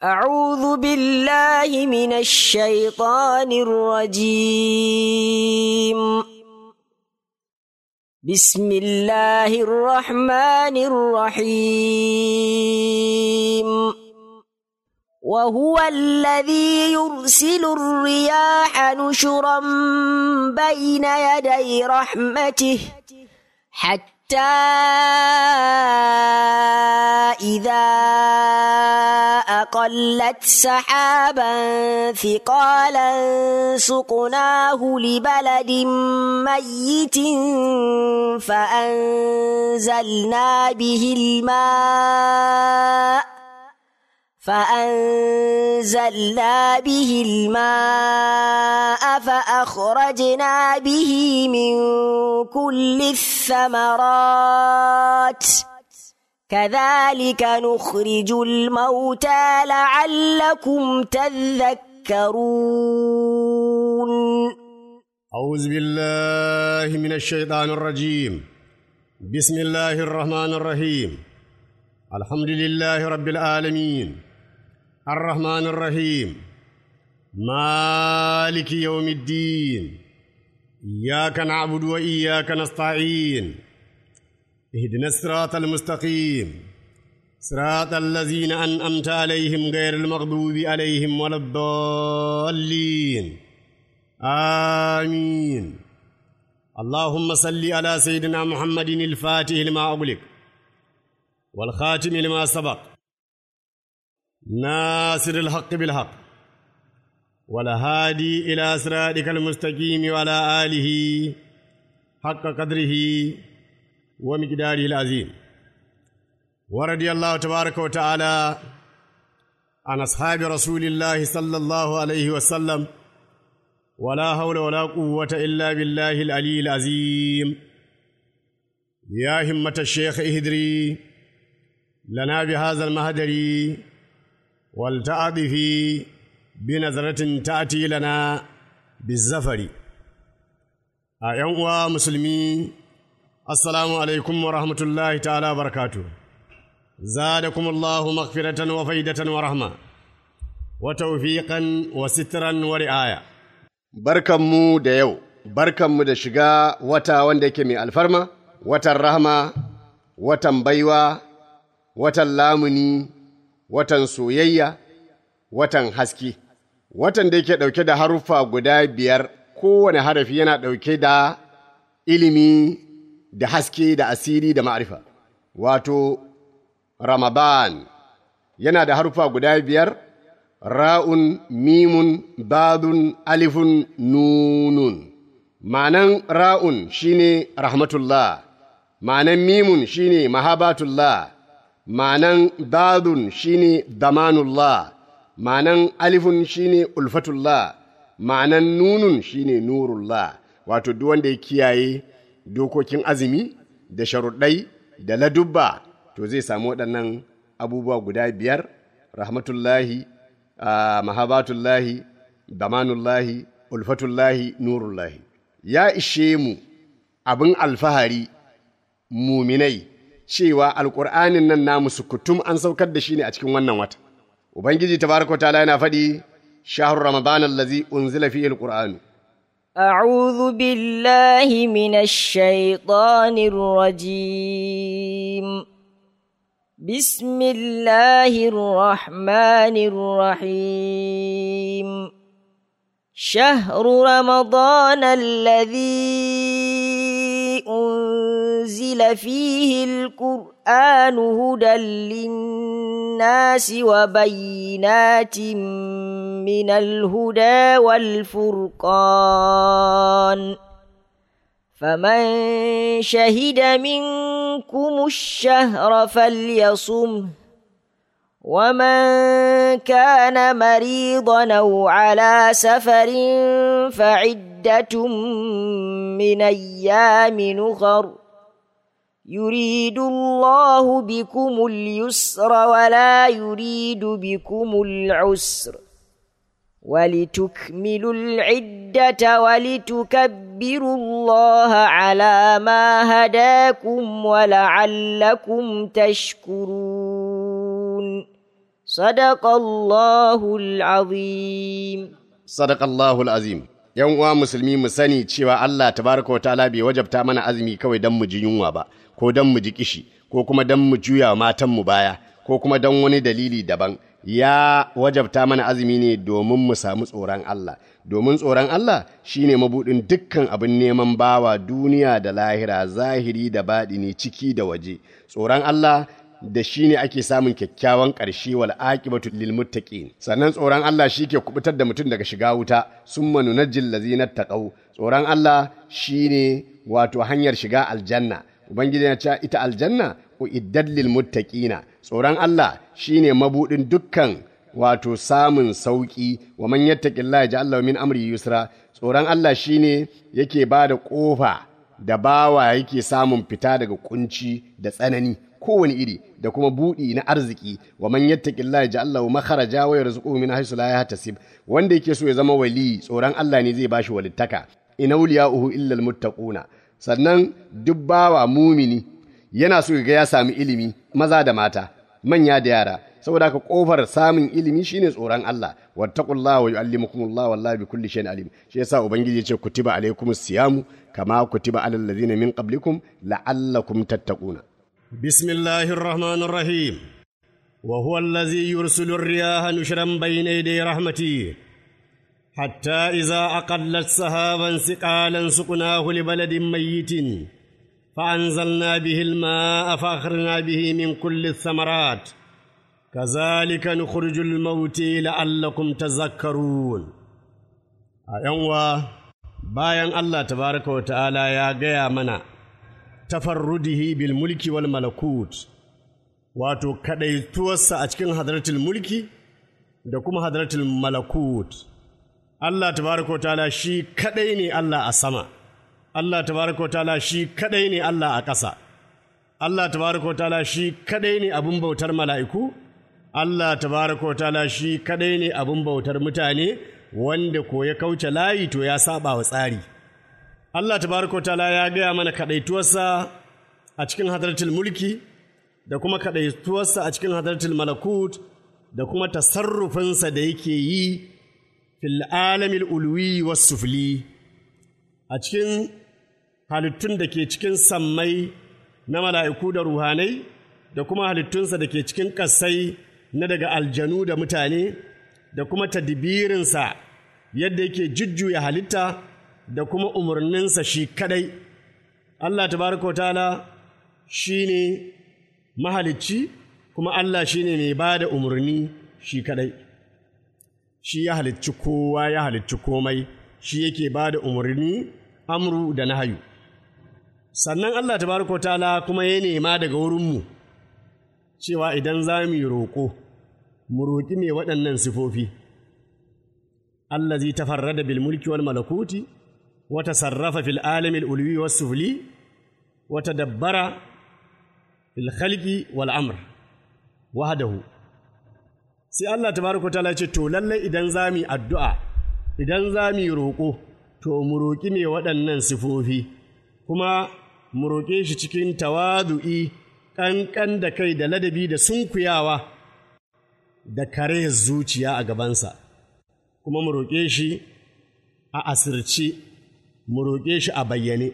أعوذ بالله من الشيطان الرجيم بسم الله الرحمن الرحيم وهو الذي يرسل الرياح نشرا بين يدي رحمته حتى إذا أقلت سحابا ثقالا سقناه لبلد ميت فأنزلنا به الماء فأنزلنا به الماء فأخرجنا به من كل الثمرات كذلك نخرج الموتى لعلكم تذكرون أعوذ بالله من الشيطان الرجيم بسم الله الرحمن الرحيم الحمد لله رب العالمين الرحمن الرحيم مالك يوم الدين إياك نعبد وإياك نستعين اهدنا الصراط المستقيم صراط الذين أنأمت عليهم غير المغضوب عليهم ولا الضالين آمين اللهم صل على سيدنا محمد الفاتح لما أغلق والخاتم لما سبق ناصر الحق بالحق والهادي إلى صراطك المستقيم وعلى آله حق قدره ومقداره العظيم ورضي الله تبارك وتعالى عن أصحاب رسول الله صلى الله عليه وسلم ولا حول ولا قوة إلا بالله العلي العظيم يا همة الشيخ اهدري لنا بهذا المهدر والتعظ في بنظرة تأتي لنا بالزفر أيها مسلمين السلام عليكم ورحمة الله تعالى وبركاته زادكم الله مغفرة وفيدة ورحمة وتوفيقا وسترا ورعاية barkanmu da yau, barkanmu da shiga wata wanda yake mai alfarma, watan rahama, watan baiwa, watan lamuni, watan soyayya, watan haske, watan da yake ɗauke da haruffa guda biyar, kowane harafi yana ɗauke da ilimi da haske da asiri da ma'arifa. Wato, Ramadan yana da haruffa guda biyar, ra'un, mimun, badun, alifun, nunun. Ma'anan ra'un shine rahmatullah, ma'anan mimun shine mahabatullah, ma'anan badun shine damanullah, ma'anan alifun shine ulfatullah, ma'anan nunun shine nurullah, wato duk wanda ya kiyaye dokokin azumi da sharuɗai da ladubba to zai samu waɗannan abubuwa guda biyar rahmatullahi Uh, mahabatullahi damanullahi ulfatullahi nurullahi ya ishe mu abin alfahari muminai cewa alƙur'anin nan namu sukutum an saukar da shi ne a cikin wannan wata ubangiji tabaraka ta'ala yana faɗi shahru ramadan allazi unzila fihi alqur'anu أعوذ بالله من الشيطان الرجيم بسم الله الرحمن الرحيم شهر رمضان الذي أنزل فيه القرآن هدى للناس وبينات من الهدى والفرقان فمن شهد منكم الشهر فليصمه ومن كان مريضا او على سفر فعده من ايام نخر يريد الله بكم اليسر ولا يريد بكم العسر ولتكملوا العدة ولتكبروا الله على ما هداكم ولعلكم تشكرون صدق الله العظيم Sadakallahu azim ‘Yan uwa musulmi mu sani cewa Allah tabaraka wa ta'ala bai wajabta mana azumi kawai don mu ji yunwa ba, ko don mu ji kishi, ko kuma don mu juya matanmu baya, ko kuma don wani dalili daban. Ya wajabta mana azumi ne domin mu samu tsoron Allah, domin tsoron Allah shine mabuɗin dukkan abin neman bawa duniya da lahira, zahiri da baɗini, ciki da waje. Tsoron Allah da shi ne ake samun kyakkyawan ƙarshe wal aqibatu lil muttaqin sannan tsoron Allah shi ke kubutar da mutum daga shiga wuta summa nunajjil ladzina taqaw tsoron Allah shine wato hanyar shiga aljanna ubangiji ya ce ita aljanna uiddat lil muttaqina tsoron Allah shine mabudin dukkan wato samun sauki wa man yattaqillaha yaj'al lahu min amri yusra tsoron Allah shine yake bada kofa da bawa yake samun fita daga kunci da tsanani kowane iri da kuma buɗi na arziki wa man yattaqillaha yaj'al lahu makharaja wa yarzuquhu min haythu la yahtasib wanda yake so ya zama wali tsoron Allah ne zai bashi walittaka in awliya'uhu illa almuttaquna sannan duk bawa mumini yana so ga ya sami ilimi maza da mata manya da yara saboda haka kofar samun ilimi shine tsoron Allah wattaqullaha wa yu'allimukumullahu wallahi bikulli shay'in alim shi yasa ubangiji ya ce kutiba alaikumus siyamu kama kutiba alal ladzina min qablikum la'allakum tattaquna بسم الله الرحمن الرحيم وهو الذي يرسل الرياح نشرا بين يدي رحمته حتى إذا أقلت سحابا ثقالا سقناه لبلد ميت فأنزلنا به الماء فأخرجنا به من كل الثمرات كذلك نخرج الموت لعلكم تذكرون أيوة bayan Allah tabaraka wa ta'ala ya gaya mana tafarrudihi bil mulki wal malakut wato kadaituwarsa a cikin hadratul mulki da kuma hadratul malakut Allah tabaraka wa ta'ala shi kadai ne Allah a sama Allah tabaraka wa ta'ala shi kadai ne Allah a ƙasa Allah tabaraka wa ta'ala shi kadai ne abin bautar mala'iku Allah tabaraka wa ta'ala shi kadai ne abin bautar mutane wanda ko ya kauce layi to ya saba wa tsari Allah tabaraka ta'ala ya gaya mana kaɗaituwarsa a cikin hadartul mulki da kuma kaɗaituwarsa a cikin hadartul malakut da kuma tasarrufinsa da yake yi fil alamil ulwi was sufli a cikin halittun da ke cikin sammai na mala'iku da ruhanai da kuma halittunsa da ke cikin ƙasai na daga aljanu da mutane da kuma tadbirinsa yadda yake jujjuya halitta da kuma umarninsa shi kadai Allah tabaraka ta'ala shi ne mahalicci kuma Allah shi ne mai ba da umarni shi kadai shi ya halicci kowa ya halicci komai shi yake ba da umarni amru da nahayu sannan Allah tabaraka ta'ala kuma ya nema daga wurinmu cewa idan za mu yi roƙo mu roƙi mai waɗannan sifofi allazi tafarrada bil mulki wal malakuti wa tasarrafa fil alami al ulwi was sufli wa tadabbara fil khalqi wal amr wahdahu sai Allah tabaraka ta'ala ce to lalle idan za mu addu'a idan za mu roƙo to mu roƙi mai waɗannan sifofi kuma mu roƙe shi cikin tawadu'i ƙanƙan da kai da ladabi da sunkuyawa da kare zuciya a gabansa, kuma mu roƙe shi a asirce, mu roƙe shi a bayyane.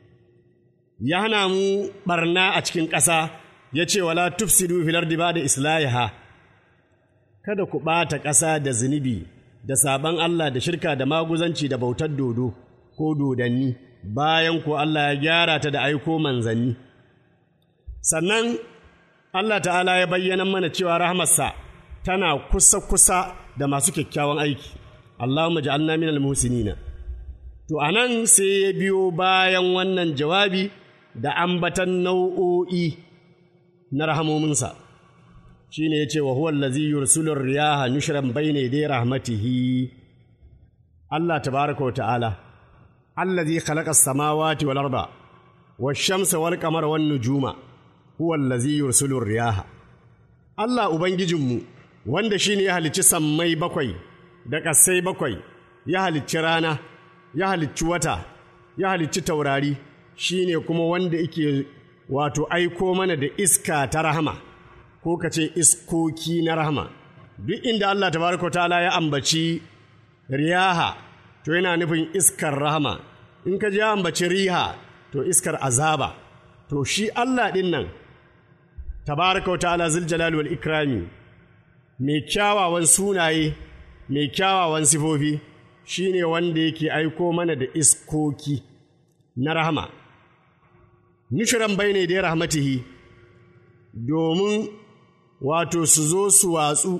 Ya hana mu ɓarna a cikin ƙasa, ya ce wala tufsidu filar ba da islahiha, kada ku ɓata ƙasa da zunubi, da saɓan Allah da shirka da maguzanci da bautar dodo ko dodanni, bayan ko Allah ya gyara ta da aiko manzanni. Sannan Allah ta'ala ya bayyana mana cewa rahmarsa tana kusa-kusa da masu kyakkyawan aiki, Allahumma ja'alna minal muhsinina. To, a nan sai ya biyo bayan wannan jawabi da ambatan nau'o'i na rahamominsa, shi ne ya ce wa huwan lazi yursulun riyaha nushran bayne dai rahmatihi. Allah tabaraka wa ta'ala, allazi khalaqa samawati wal arda wa shamsa wal qamara wan nujuma huwa allazi yursulun riyaha. Allah Ubangijinmu, wanda shi ne ya halicci sammai bakwai da ƙasai bakwai, ya halicci rana, ya halicci wata, ya halicci taurari, shi ne kuma wanda yake wato aiko mana da iska ta rahama, ko ka ce iskoki na rahama, duk inda Allah tabaraka ta'ala ya ambaci riyaha to yana nufin iskar rahama in ka ji ya ambaci riha to iskar azaba to shi Allah ɗin nan tabaraka wa ta'ala zul jalali wal ikrami mai kyawawan sunaye mai kyawawan sifofi shine wanda yake aiko mana da iskoki na rahama nushiran bai ne da rahmatihi domin wato su zo su watsu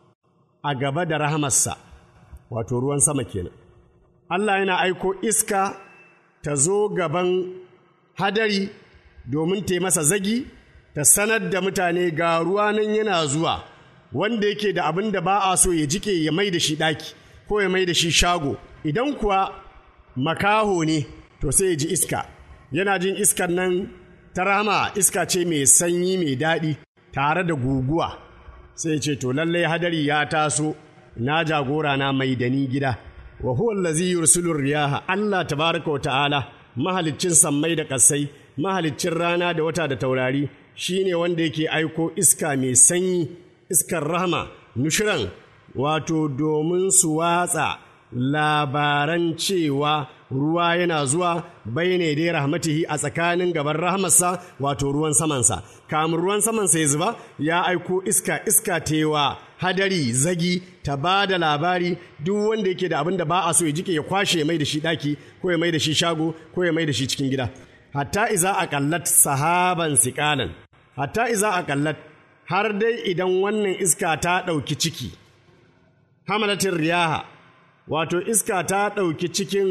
a gaba da rahamarsa wato ruwan sama kenan Allah yana aiko iska ta zo gaban hadari domin ta masa zagi ta sanar da mutane ga ruwa nan yana zuwa wanda yake da abin da ba a so ya jike ya mai da shi ɗaki ko ya mai da shi shago idan kuwa makaho ne to sai ya ji iska yana jin iskar nan ta rama iska ce mai sanyi mai daɗi tare da guguwa sai ce to lallai hadari ya taso na jagora na mai da ni gida wa huwa allazi yursilu riyaha Allah tabaraka wa ta'ala mahaliccin sammai da ƙasai mahaliccin rana da wata da taurari shine wanda yake aiko iska mai sanyi iskar rahama nushiran wato domin su watsa labaran cewa ruwa yana zuwa bai ne dai rahmatihi a tsakanin gaban rahmarsa wato ruwan samansa kamun ruwan samansa ya zuba ya aiko iska iska tewa hadari zagi ta ba da labari duk wanda yake da abin da ba a so ya jike ya kwashe ya mai da shi daki ko ya mai da shi shago ko ya mai da shi cikin gida hatta iza aqallat sahaban siqalan hatta iza aqallat har dai idan wannan iska ta ɗauki ciki hamalatin riyaha wato iska ta ɗauki cikin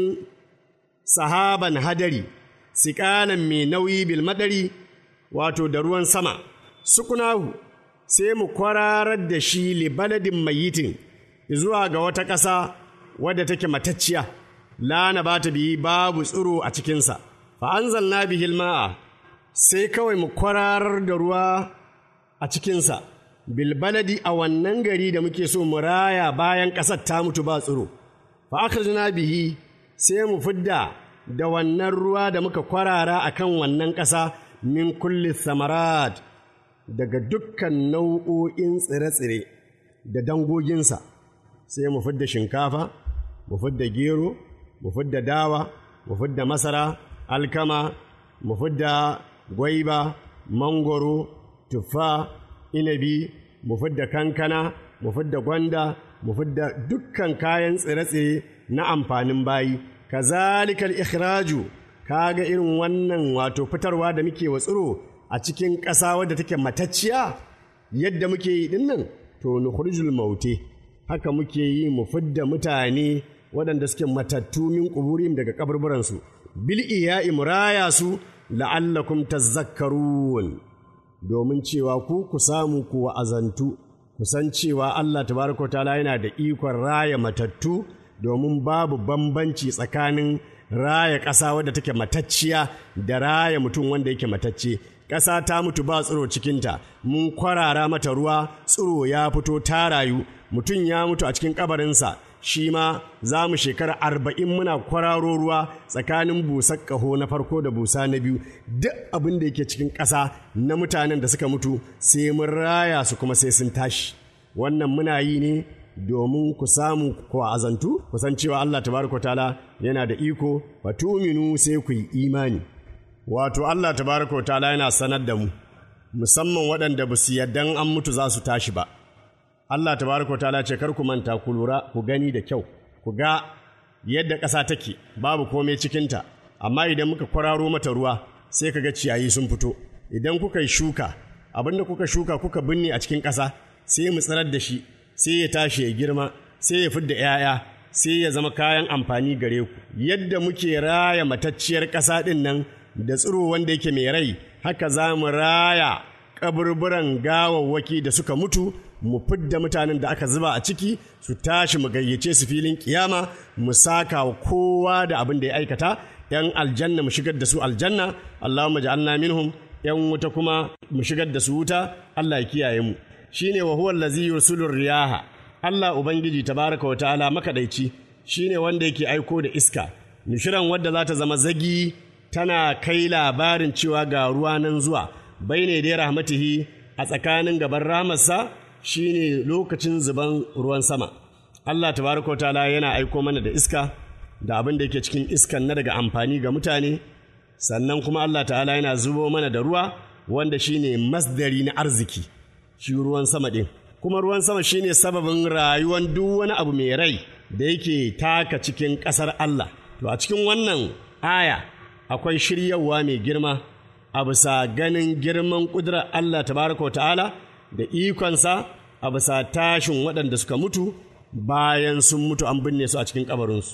sahaban hadari siƙalan mai nauyi bilmadari wato da ruwan sama sukunahu sai mu kwararar da shi libaladin mayitin zuwa ga wata ƙasa wadda take matacciya lana ba ta biyi babu tsiro a cikinsa fa'anzalna bihil ma'a sai kawai mu kwararar da ruwa a cikinsa bilbaladi a wannan gari da muke so mu raya bayan ƙasar ta mutu ba tsiro fa'akharjna bihi sai mu fidda da wannan ruwa da muka kwarara a kan wannan ƙasa min kulli samarat daga dukkan nau'o'in tsire-tsire da dangoginsa sai mu fidda shinkafa mu fidda gero mu fidda dawa mu fidda masara alkama mu fidda gwaiba mangoro tuffa inabi mu fidda kankana mu fidda gwanda mu fidda dukkan kayan tsire-tsire na amfanin bayi kazalikal ikhraju kaga irin wannan wato fitarwa da muke wa tsiro a cikin ƙasa wadda take matacciya yadda muke yi dinnan to nukhrijul maute haka muke yi mu fidda mutane waɗanda suke matattu min kuburim daga kaburburansu bil iya'i muraya su la'allakum tazakkarun domin cewa ku ku samu ku wa'azantu ku san cewa Allah tabaraka ta'ala yana da ikon raya matattu domin babu bambanci tsakanin raya ƙasa wadda take matacciya da raya mutum wanda yake matacce ƙasa ta mutu ba tsiro cikinta mun kwarara mata ruwa tsiro ya fito ta rayu mutum ya mutu a cikin kabarinsa shi ma za mu shekara arba'in muna kwararo ruwa tsakanin busar ƙaho na farko da busa na biyu duk abin da yake cikin ƙasa na mutanen da suka mutu sai mun raya su kuma sai sun tashi wannan muna yi ne domin ku samu ku azantu ku san cewa Allah tabaraka ta'ala yana da iko fa tuminu sai ku yi imani wato Allah tabaraka ta'ala yana sanar da mu musamman waɗanda ba su yardan an mutu za su tashi ba Allah tabaraka ta'ala ce kar ku manta ku lura ku gani da kyau ku ga yadda ƙasa take babu komai cikinta amma idan muka kwararo mata ruwa sai ka ga ciyayi sun fito idan kuka yi shuka abinda kuka shuka kuka binne a cikin ƙasa sai mu tsirar da shi sai ya tashi ya girma sai ya fidda 'ya'ya sai ya zama kayan amfani gare ku yadda muke raya matacciyar ƙasa ɗin nan da tsiro wanda yake mai rai haka za mu raya kaburburan gawawwaki da suka mutu mu fidda mutanen da aka zuba a ciki su tashi mu gayyace su filin kiyama mu saka wa kowa da abin da ya aikata yan aljanna mu shigar da su aljanna Allahumma ja'alna minhum yan wuta kuma mu shigar da su wuta Allah ya kiyaye mu shine wa huwa allazi yursilu riyaha Allah ubangiji tabaraka wa ta'ala makadaici shine wanda yake aiko da iska nishiran wadda za ta zama zagi tana kai labarin cewa ga ruwa nan zuwa bai ne dai rahmatihi a tsakanin gaban rahamarsa shine lokacin zuban ruwan sama Allah tabaraka ta'ala yana aiko mana da iska da abin da yake cikin iskan na daga amfani ga mutane sannan kuma Allah ta'ala yana zubo mana da ruwa wanda shine masdari na arziki shi ruwan sama ɗin kuma ruwan sama shine sababin rayuwar duk wani abu mai rai da yake taka cikin ƙasar Allah to a cikin wannan aya akwai shiryawa mai girma a bisa ganin girman ƙudurar Allah tabaraka wa ta'ala da ikonsa a bisa tashin waɗanda suka mutu bayan sun mutu an binne su a cikin kabarinsu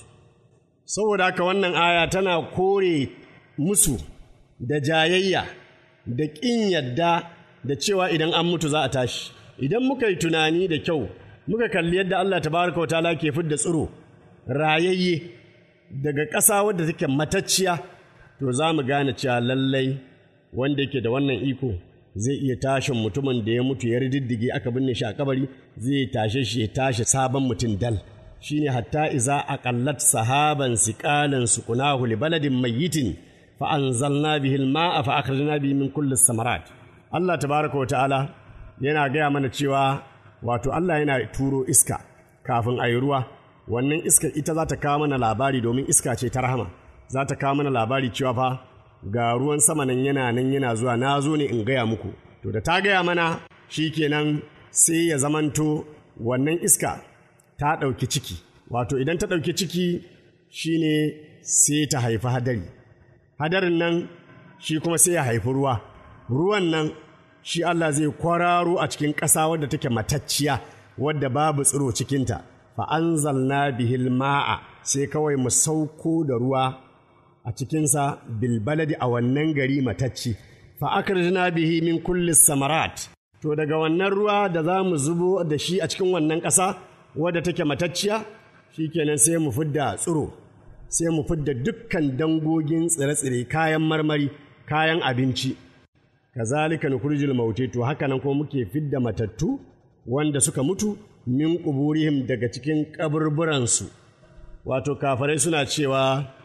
saboda haka wannan aya tana kore musu da jayayya da ƙin yadda da cewa idan an mutu za a tashi idan muka yi tunani da kyau muka kalli yadda Allah tabaraka wa ta'ala ke fidda tsiro rayayye daga ƙasa wadda take matacciya to za mu gane cewa lallai wanda yake da wannan iko zai iya tashin mutumin da ya mutu ya riddige aka binne shi a kabari zai tashe shi ya tashi sabon mutum dal shine hatta iza aqallat sahaban siqalan suqnahu li baladin mayyitin fa anzalna bihi al-ma'a fa akhrajna bihi min kulli samarat Allah tabaraka wa ta'ala yana gaya mana cewa wato Allah yana turo iska kafin a yi ruwa wannan iska ita za ta kawo mana labari domin iska ce ta rahama za ta kawo mana labari cewa fa ga ruwan sama nan yana nan yana zuwa na zo ne in gaya muku to da ta gaya mana shi kenan sai ya zamanto wannan iska ta ɗauki ciki wato idan ta ɗauki ciki shine sai ta haifi hadari hadarin nan shi kuma sai ya haifi ruwa ruwan nan shi Allah zai kwararo a cikin ƙasa wadda take matacciya wadda babu tsiro cikinta fa'anzalna bihil ma'a sai kawai mu sauko da ruwa a cikinsa bilbaladi a wannan gari matacci fa'akarjina bihi min kullis samarat to daga wannan ruwa da za mu zubo da shi a cikin wannan ƙasa wadda take matacciya shi kenan sai mu fidda tsiro sai mu fidda dukkan dangogin tsire-tsire kayan marmari kayan abinci kazalika nukhrijul mauti to haka nan kuma muke fidda matattu wanda suka mutu min kuburihim daga cikin kaburburansu wato kafarai suna cewa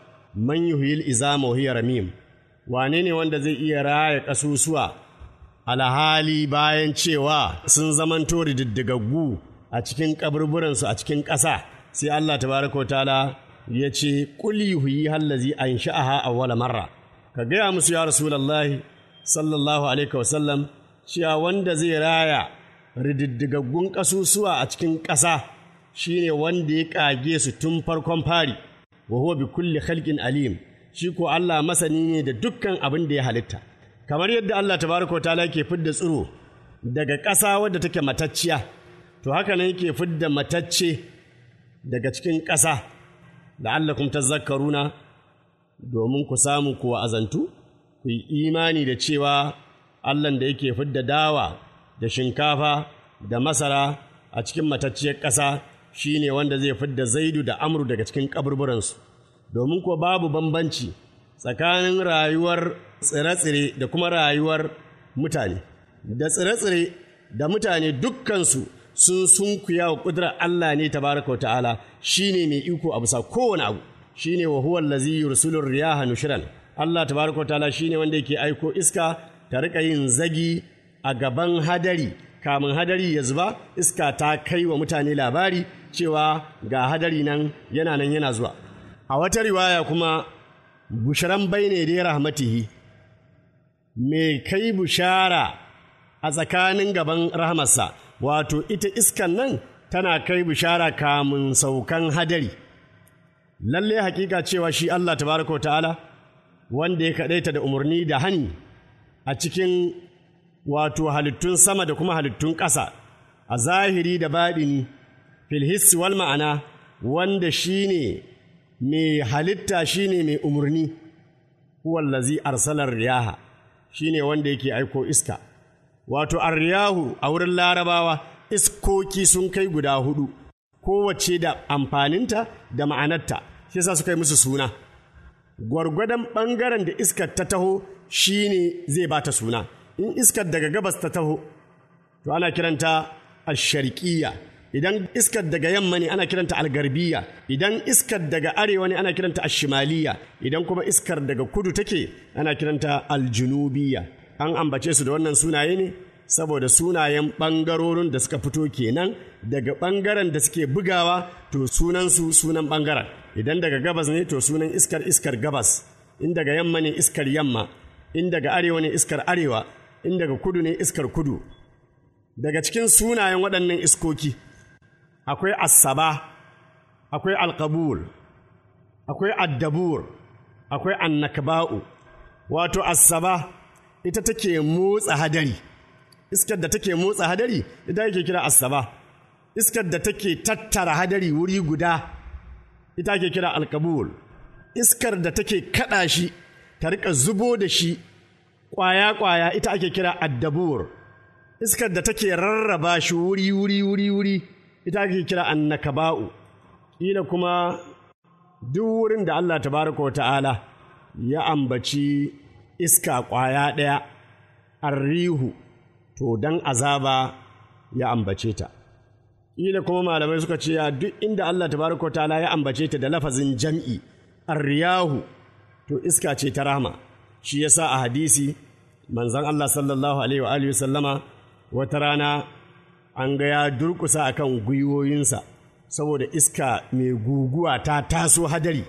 man yuhyil izama wa hiya ramim wane ne wanda zai iya raya kasusuwa alhali bayan cewa sun zamanto diddigaggu a cikin kaburburansu a cikin ƙasa sai Allah tabaraka ta'ala ya ce qul yuhyi allazi ansha'aha awwala marra ka gaya musu ya rasulullahi sallallahu alaihi wasallam cewa wanda zai raya rididdigaggun ƙasusuwa a cikin ƙasa shine wanda ya ƙage su tun farkon fari wa huwa bi kulli khalqin alim shi ko Allah masani ne da dukkan abin da ya halitta kamar yadda Allah tabaraka wa ta'ala ke fidda tsiro daga ƙasa wadda take matacciya to haka nan yake fidda matacce daga cikin ƙasa la'allakum tazakkaruna domin ku samu ku azantu ku yi imani da cewa Allahn da yake fidda dawa da shinkafa da masara a cikin matacciyar ƙasa shi ne wanda zai fidda zaidu da amru daga cikin kaburburansu domin ko babu bambanci tsakanin rayuwar tsire-tsire da kuma rayuwar mutane da tsire-tsire da mutane dukkansu sun sunkuya wa ƙudurar Allah ne tabaraka wa ta'ala shi ne mai iko a bisa kowane abu shi ne wa huwa lazi yursulur riyaha nushran Allah tabaraka ta'ala shine wanda yake aiko iska ta rika yin zagi a gaban hadari kamun hadari ya zuba iska ta kai wa mutane labari cewa ga hadari nan yana nan yana zuwa a wata riwaya kuma busharan bai ne da rahmatihi me kai bushara a tsakanin gaban rahmarsa wato ita iskan nan tana kai bushara kamun saukan hadari lalle hakika cewa shi Allah tabaraka wa ta'ala wanda ya kaɗaita da umarni da hani a cikin wato halittun sama da kuma halittun ƙasa a zahiri da baɗini filhissi wal ma'ana wanda shi ne mai halitta shi ne mai umarni huwallazi arsalar riyaha shi ne wanda yake aiko iska wato arriyahu a wurin larabawa iskoki sun kai guda hudu kowace da amfaninta da ma'anarta shi yasa suka yi musu suna gwargwadon ɓangaren da iskar ta taho shi ne zai ba ta suna in iskar daga gabas ta taho to ana kiranta asharkiya idan iskar daga yamma ne ana kiranta algarbiya idan iskar daga arewa ne ana kiranta ashimaliya idan kuma iskar daga kudu take ana kiranta aljunubiya an ambace su da wannan sunaye ne saboda sunayen ɓangarorin da suka fito kenan daga ɓangaren da suke bugawa to sunansu sunan ɓangaren idan daga gabas ne to sunan iskar iskar gabas in daga yamma ne iskar yamma in daga arewa ne iskar arewa in daga kudu ne iskar kudu daga cikin sunayen waɗannan iskoki akwai asaba akwai alkabul akwai addabur akwai annakba'u wato asaba ita take motsa hadari iskar da take motsa hadari ita yake kira asaba iskar da take tattara hadari wuri guda ita ake kira alkabul iskar da take kada shi ta rika zubo da shi kwaya-kwaya ita ake kira addabur iskar da take rarraba shi wuri wuri wuri wuri ita ake kira annakaba'u ƙila kuma duk wurin da Allah tabaraka wa ta'ala ya ambaci iska ƙwaya ɗaya arrihu to dan azaba ya ambace ta ƙila kuma malamai suka ce duk inda Allah tabaraka wa ta'ala ya ambace ta da lafazin jam'i arriyahu to iska ce ta rahama shi yasa a hadisi manzon Allah sallallahu alaihi wa alihi sallama wata rana an ga ya durkusa akan gwiwoyinsa saboda iska mai guguwa ta taso hadari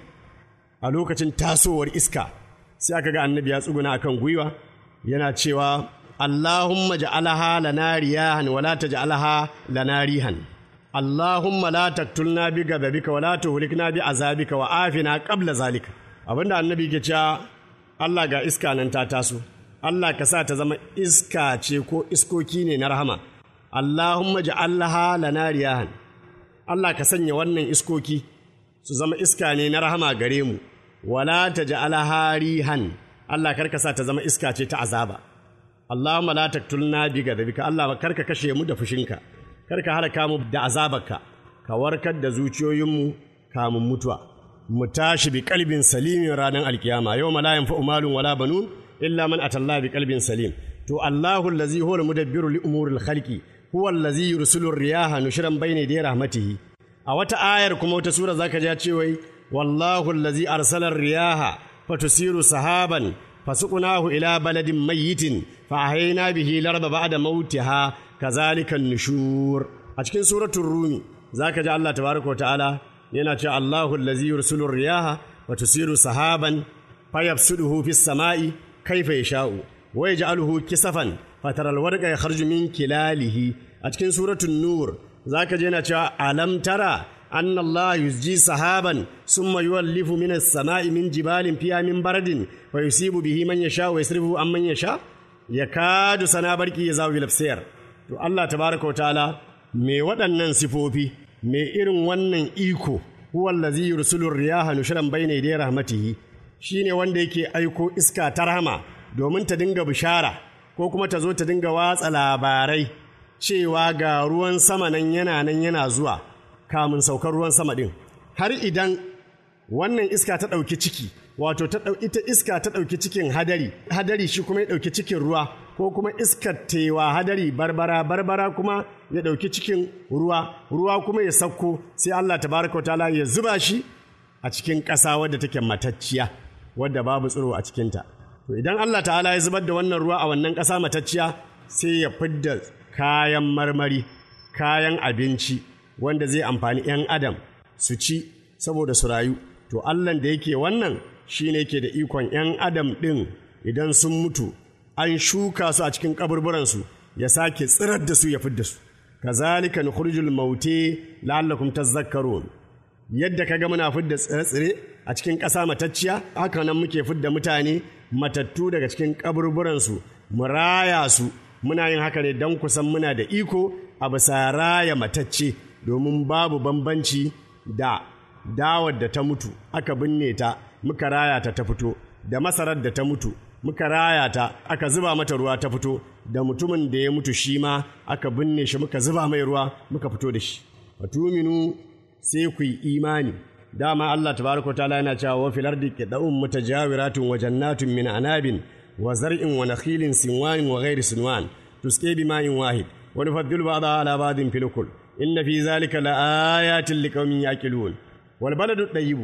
a lokacin tasowar iska sai aka ga annabi ya tsuguna akan gwiwa yana cewa Allahumma ja'alaha lana riyahan wa la taj'alha lana rihan Allahumma la taqtulna bi ghadabika wa la tuhlikna bi azabika wa afina qabla zalika abinda annabi ke cewa Allah ga iska nan ta taso Allah ka sa ta zama iska ce ko iskoki ne na rahama Allahumma ja'alha lana riyahan Allah ka sanya wannan iskoki su zama iska ne na rahama gare mu wala taj'alha rihan Allah karka sa ta zama iska ce ta azaba Allahumma la taqtulna bi ghadabika Allah karka kashe mu da fushinka karka halaka mu da azabarka ka warkar da zuciyoyinmu kamun mutuwa mu tashi bi kalbin salimin ranar alkiyama yau la yanfa'u malun wala banun illa man atalla bi kalbin salim to Allahu allazi huwa al-mudabbiru li umuril khalqi huwa allazi yursilu riyaha nushran bayna yaday rahmatihi a wata ayar kuma wata sura zaka ji cewa wallahu allazi arsala riyaha fatusiru sahaban fasuqnahu ila baladin mayyitin fa ahayna bihi larba ba'da mautiha kazalika nushur a cikin suratul rumi zaka ji Allah tabaraka ta'ala yana cewa Allahu allazi yursilu riyaha wa tusiru sahaban fayabsuduhu fis sama'i kaifa yasha'u wa yaj'aluhu kisafan fataral warqa yakhruju min kilalihi a cikin suratul nur zaka je yana cewa alam tara anna Allah yusji sahaban summa yuwallifu min as-sama'i min jibalin fiha min baradin wa yusibu bihi man yasha wa yasrifu an man yasha yakadu sana barki ya zawi lafsiyar to Allah tabaraka wa ta'ala me waɗannan sifofi me irin wannan iko huwa allazi yursilu riyaha nushran bayna yaday rahmatihi shine wanda yake aiko iska ta rahama domin ta dinga bishara ko kuma ta zo ta dinga watsa labarai cewa ga ruwan sama nan yana nan yana zuwa kamun saukar ruwan sama ɗin har idan wannan iska ta ɗauki ciki wato ta ita iska ta ɗauki cikin hadari hadari shi kuma ya ɗauki cikin ruwa ko kuma iskar tewa hadari barbara barbara kuma ya ɗauki cikin ruwa ruwa kuma ya sauko sai Allah tabaraka wa ta'ala ya zuba shi a cikin ƙasa wadda take matacciya wadda babu tsiro a cikinta to idan Allah ta'ala ya zubar da wannan ruwa a wannan ƙasa matacciya sai ya fidda kayan marmari kayan abinci wanda zai amfani 'yan adam su ci saboda su rayu to Allahn da yake wannan shi ne ke da ikon 'yan adam ɗin idan sun mutu an shuka su a cikin kaburburansu ya sake tsirar da su ya fidda su kazalika nukhrijul maute la'allakum tazakkarun yadda kaga muna fidda tsire-tsire a cikin ƙasa matacciya haka nan muke fidda mutane matattu daga cikin kaburburansu mu raya su muna yin haka ne don kusan muna da iko a bisa raya matacce domin babu bambanci da dawar da ta mutu aka binne ta muka raya ta ta fito da masarar da ta mutu muka raya ta aka zuba mata ruwa ta fito da mutumin da ya mutu shi ma aka binne shi muka zuba mai ruwa muka fito da shi fatuminu sai ku yi imani dama Allah tabaraka ta'ala yana cewa wa fil ardi qita'un mutajawiratun wa jannatun min anabin wa zar'in wa nakhilin sinwan wa ghairi sinwan tusqi bima'in wahid wa nufaddilu ba'daha ala ba'din fil ukul inna fi zalika laayatin liqaumin yaqilun wal baladu tayyibu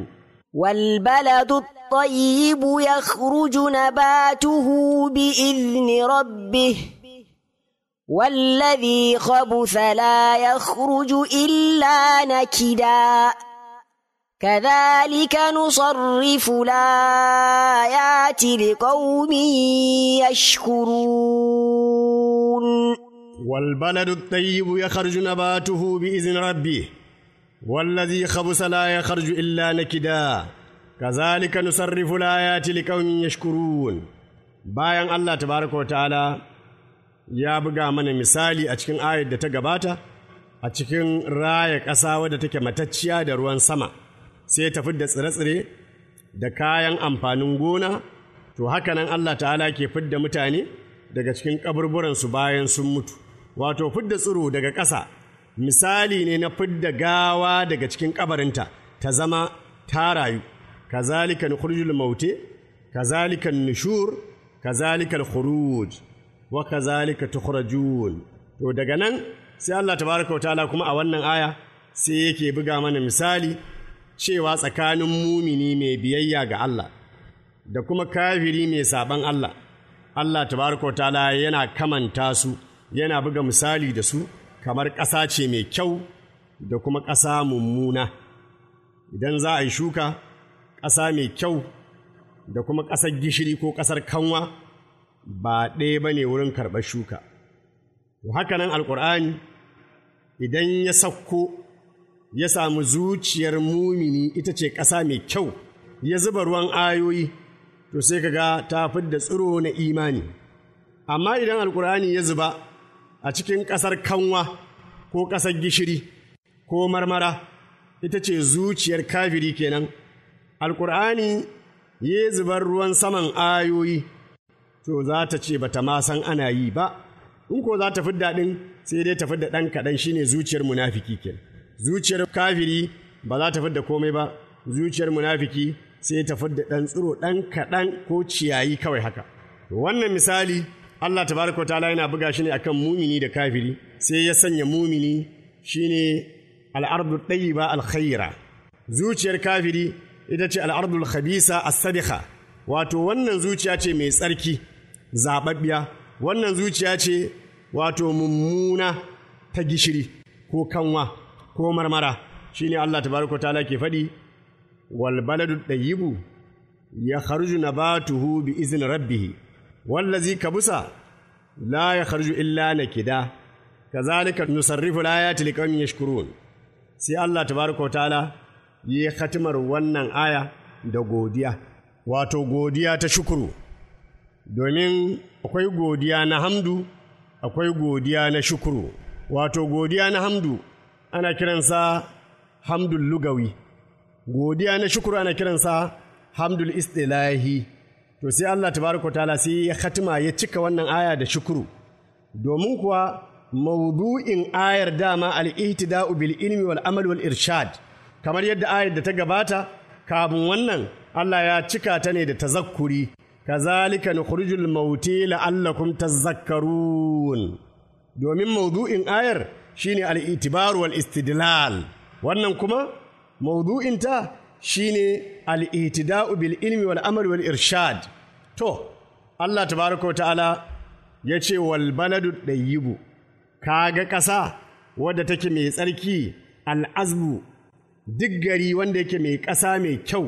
والبلد الطيب يخرج نباته بإذن ربه والذي خبث لا يخرج إلا نكدا كذلك نصرف الآيات لقوم يشكرون والبلد الطيب يخرج نباته بإذن ربه والذي خبث لا يخرج إلا نكدا كذلك نصرف الآيات لقوم يشكرون bayan Allah tabaraka ta'ala ya buga mana misali a cikin ayar da ta gabata a cikin raya ƙasa wadda take matacciya da ruwan sama sai ta fidda tsire-tsire da kayan amfanin gona to haka nan Allah ta'ala ke fidda mutane daga cikin kaburburansu bayan sun mutu wato fidda tsiro daga ƙasa misali ne na fidda gawa daga cikin kabarinta ta zama ta rayu kazalika nukhrijul maute kazalika nushur kazalika khuruj wa kazalika tukhrajun to daga nan sai Allah tabaraka wa ta'ala kuma a wannan aya sai yake buga mana misali cewa tsakanin mumini mai biyayya ga Allah da kuma kafiri mai saban Allah Allah tabaraka ta'ala yana kamanta su yana buga misali da su kamar ƙasa ce mai kyau da kuma ƙasa mummuna idan za a yi shuka ƙasa mai kyau da kuma ƙasar gishiri ko ƙasar kanwa ba ɗaya ba ne wurin karɓar shuka to haka nan alƙur'ani idan ya sauko ya samu zuciyar mumini ita ce ƙasa mai kyau ya zuba ruwan ayoyi to sai ka ga ta fidda tsiro na imani amma idan alkur'ani ya zuba a cikin ƙasar kanwa ko ƙasar gishiri ko marmara ita ce zuciyar kafiri kenan alkur'ani ya zubar ruwan saman ayoyi to za ta ce bata ma san ana yi ba in ko za ta fidda ɗin sai dai ta fidda ɗan kaɗan shine zuciyar munafiki kenan zuciyar kafiri ba za ta fidda komai ba zuciyar munafiki sai ta fidda ɗan tsiro ɗan kaɗan ko ciyayi kawai haka wannan misali Allah tabaraka wa ta'ala yana buga shi ne akan mumini da kafiri sai ya sanya mumini shine al'ardu ɗayyiba alkhaira zuciyar kafiri ita ce al'ardul khabisa as-sadikha wato wannan zuciya ce mai tsarki zababbiya wannan zuciya ce wato mummuna ta gishiri ko kanwa ko marmara shine Allah tabaraka ta'ala ke faɗi wal baladu ɗayyibu ya kharju nabatuhu bi izin rabbih wallazi kabusa la ya kharju illa nakida kazalika nusarrifu al-ayati liqaumin yashkurun sai Allah tabaraka ta'ala yi khatimar wannan aya da godiya wato godiya ta shukuru domin akwai godiya na hamdu akwai godiya na shukuru wato godiya na hamdu ana kiransa hamdul lugawi godiya na shukuru ana kiransa hamdul istilahi to sai Allah tabaraka ta'ala sai ya khatima ya cika wannan aya da shukuru domin kuwa maudu'in ayar dama al-ihtida'u bil ilmi wal amal wal irshad kamar yadda ayar da ta gabata kafin wannan Allah ya cika ta ne da tazakkuri kazalika nukhrijul mauti la'allakum tazakkarun domin maudu'in ayar shine al-itibar wal istidlal wannan kuma maudu'inta shine al-ihtida'u bil ilmi wal amal wal irshad to Allah tabaraka ta'ala ya ce wal baladu ɗayyibu kaga ƙasa wadda take mai tsarki al'azbu duk gari wanda yake mai ƙasa mai kyau